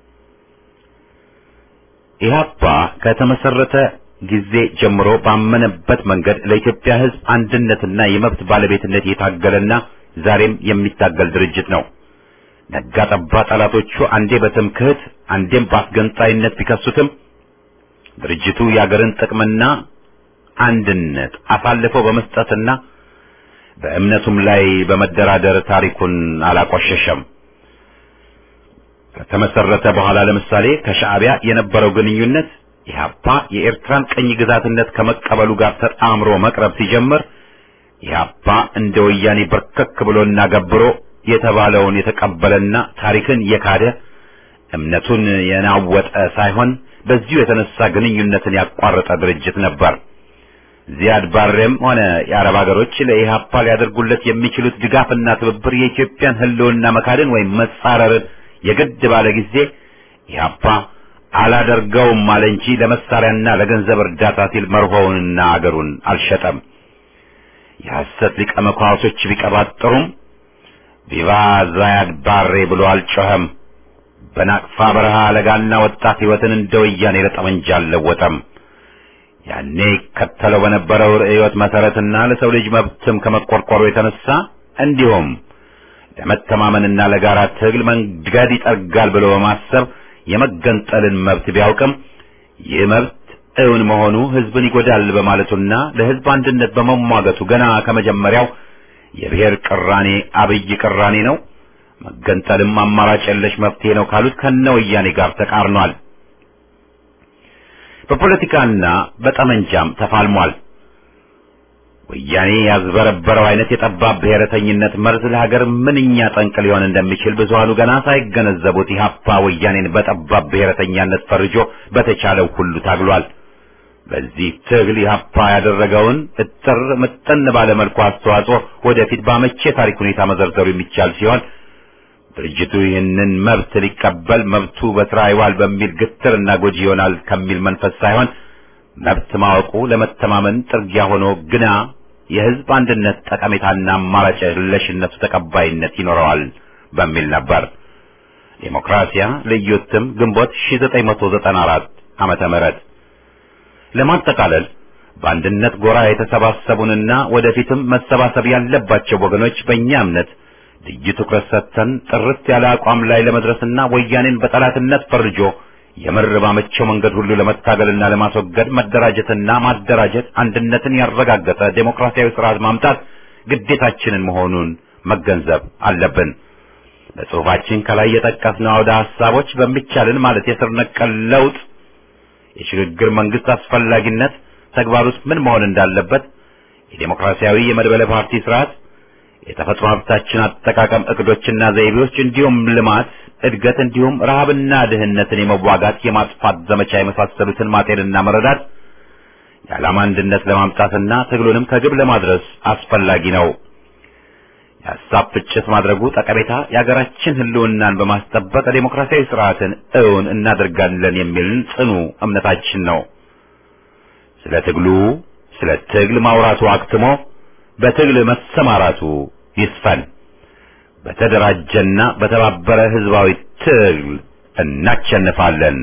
ኢህአፓ ከተመሰረተ ጊዜ ጀምሮ ባመነበት መንገድ ለኢትዮጵያ ሕዝብ አንድነትና የመብት ባለቤትነት የታገለና ዛሬም የሚታገል ድርጅት ነው። ነጋ ጠባ ጠላቶቹ አንዴ በትምክህት አንዴም በአስገንጣይነት ቢከሱትም ድርጅቱ የአገርን ጥቅምና አንድነት አሳልፈው በመስጠትና በእምነቱም ላይ በመደራደር ታሪኩን አላቆሸሸም። ከተመሰረተ በኋላ ለምሳሌ ከሻዕቢያ የነበረው ግንኙነት ኢህአፓ የኤርትራን ቅኝ ግዛትነት ከመቀበሉ ጋር ተጣምሮ መቅረብ ሲጀምር ኢህአፓ እንደ ወያኔ በርከክ ብሎና ገብሮ የተባለውን የተቀበለና ታሪክን የካደ እምነቱን የናወጠ ሳይሆን በዚሁ የተነሳ ግንኙነትን ያቋረጠ ድርጅት ነበር። ዚያድ ባሬም ሆነ የአረብ ሀገሮች ለኢህአፓ ሊያደርጉለት የሚችሉት ድጋፍና ትብብር የኢትዮጵያን ሕልውና መካድን ወይም መጻረርን የግድ ባለ ጊዜ ኢህአፓ አላደርገውም አለ እንጂ ለመሳሪያና ለገንዘብ እርዳታ ሲል መርሆውንና አገሩን አልሸጠም። የሐሰት ሊቀ መኳሶች ቢቀባጥሩም ቪቫ ዛያድ ባሬ ብሎ አልጮኸም። በናቅፋ በረሃ ለጋና ወጣት ሕይወትን እንደ ወያኔ ለጠመንጃ አልለወጠም። ያኔ ከተለው በነበረው ርዕዮት መሰረትና ለሰው ልጅ መብትም ከመቆርቆሩ የተነሳ እንዲሁም ለመተማመንና ለጋራ ትግል መንገድ ይጠርጋል ብሎ በማሰብ የመገንጠልን መብት ቢያውቅም ይህ መብት እውን መሆኑ ሕዝብን ይጎዳል በማለቱና ለሕዝብ አንድነት በመሟገቱ ገና ከመጀመሪያው የብሔር ቅራኔ አብይ ቅራኔ ነው፣ መገንጠልም አማራጭ የለሽ መፍትሄ ነው ካሉት ከነ ወያኔ ጋር ተቃርኗል። በፖለቲካና በጠመንጃም ተፋልሟል። ወያኔ ያዝበረበረው አይነት የጠባብ ብሔረተኝነት መርዝ ለሀገር ምንኛ ጠንቅ ሊሆን እንደሚችል ብዙሃኑ ገና ሳይገነዘቡት ኢህአፓ ወያኔን በጠባብ ብሔረተኛነት ፈርጆ በተቻለው ሁሉ ታግሏል። በዚህ ትግል ኢህአፓ ያደረገውን እጥር ምጥን ባለ መልኩ አስተዋጽኦ ወደፊት ባመቼ ታሪክ ሁኔታ መዘርዘሩ የሚቻል ሲሆን ድርጅቱ ይህንን መብት ሊቀበል መብቱ በስራ ይዋል በሚል ግትር እና ጎጂ ይሆናል ከሚል መንፈስ ሳይሆን መብት ማወቁ ለመተማመን ጥርጊያ ሆኖ ግና የህዝብ አንድነት ጠቀሜታና አማራጭ የለሽነቱ ተቀባይነት ይኖረዋል በሚል ነበር። ዴሞክራሲያ ልዩ እትም ግንቦት 1994 ዓመተ ምህረት ለማጠቃለል በአንድነት ጎራ የተሰባሰቡንና ወደፊትም መሰባሰብ ያለባቸው ወገኖች በእኛ እምነት ልዩ ትኩረት ሰጥተን ጥርት ያለ አቋም ላይ ለመድረስና ወያኔን በጠላትነት ፈርጆ የምር ባመቸው መንገድ ሁሉ ለመታገልና ለማስወገድ መደራጀትና ማደራጀት አንድነትን ያረጋገጠ ዴሞክራሲያዊ ስርዓት ማምጣት ግዴታችንን መሆኑን መገንዘብ አለብን። በጽሁፋችን ከላይ የጠቀስነው አውደ ሐሳቦች በሚቻልን ማለት የስር ነቀል ለውጥ፣ የሽግግር መንግስት አስፈላጊነት፣ ተግባር ውስጥ ምን መሆን እንዳለበት፣ የዴሞክራሲያዊ የመድበለ ፓርቲ ስርዓት፣ የተፈጥሮ ሀብታችን አጠቃቀም እቅዶችና ዘይቤዎች እንዲሁም ልማት፣ እድገት እንዲሁም ረሃብና ድህነትን የመዋጋት የማጥፋት ዘመቻ የመሳሰሉትን ማጤንና መረዳት የዓላማ አንድነት ለማምጣትና ትግሉንም ከግብ ለማድረስ አስፈላጊ ነው። የሀሳብ ፍጭት ማድረጉ ጠቀሜታ የሀገራችን ሕልውናን በማስጠበቅ ዴሞክራሲያዊ ስርዓትን እውን እናደርጋለን የሚል ጽኑ እምነታችን ነው። ስለ ትግሉ ስለ ትግል ማውራቱ አክትሞ በትግል መሰማራቱ ይስፈን። በተደራጀና በተባበረ ህዝባዊ ትግል እናሸንፋለን።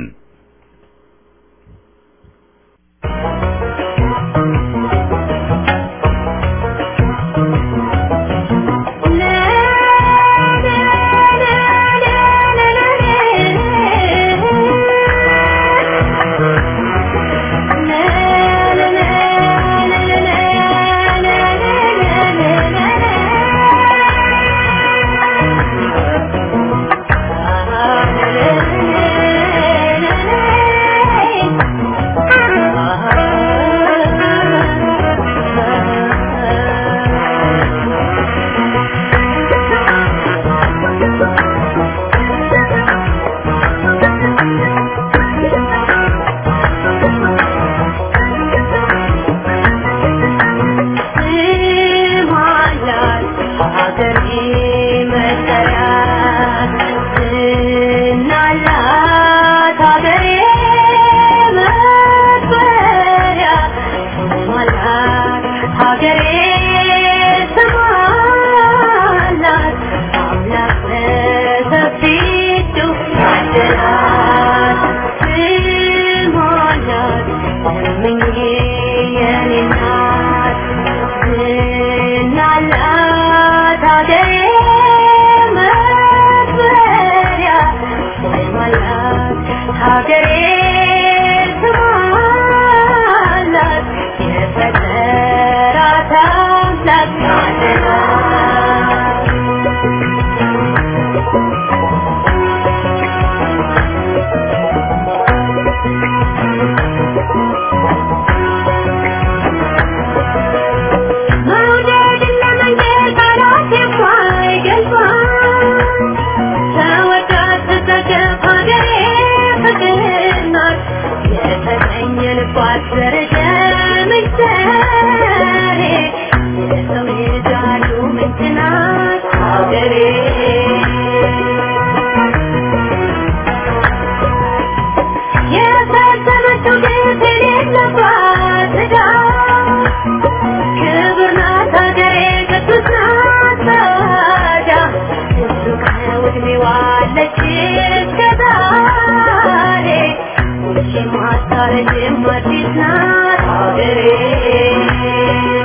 Thank you.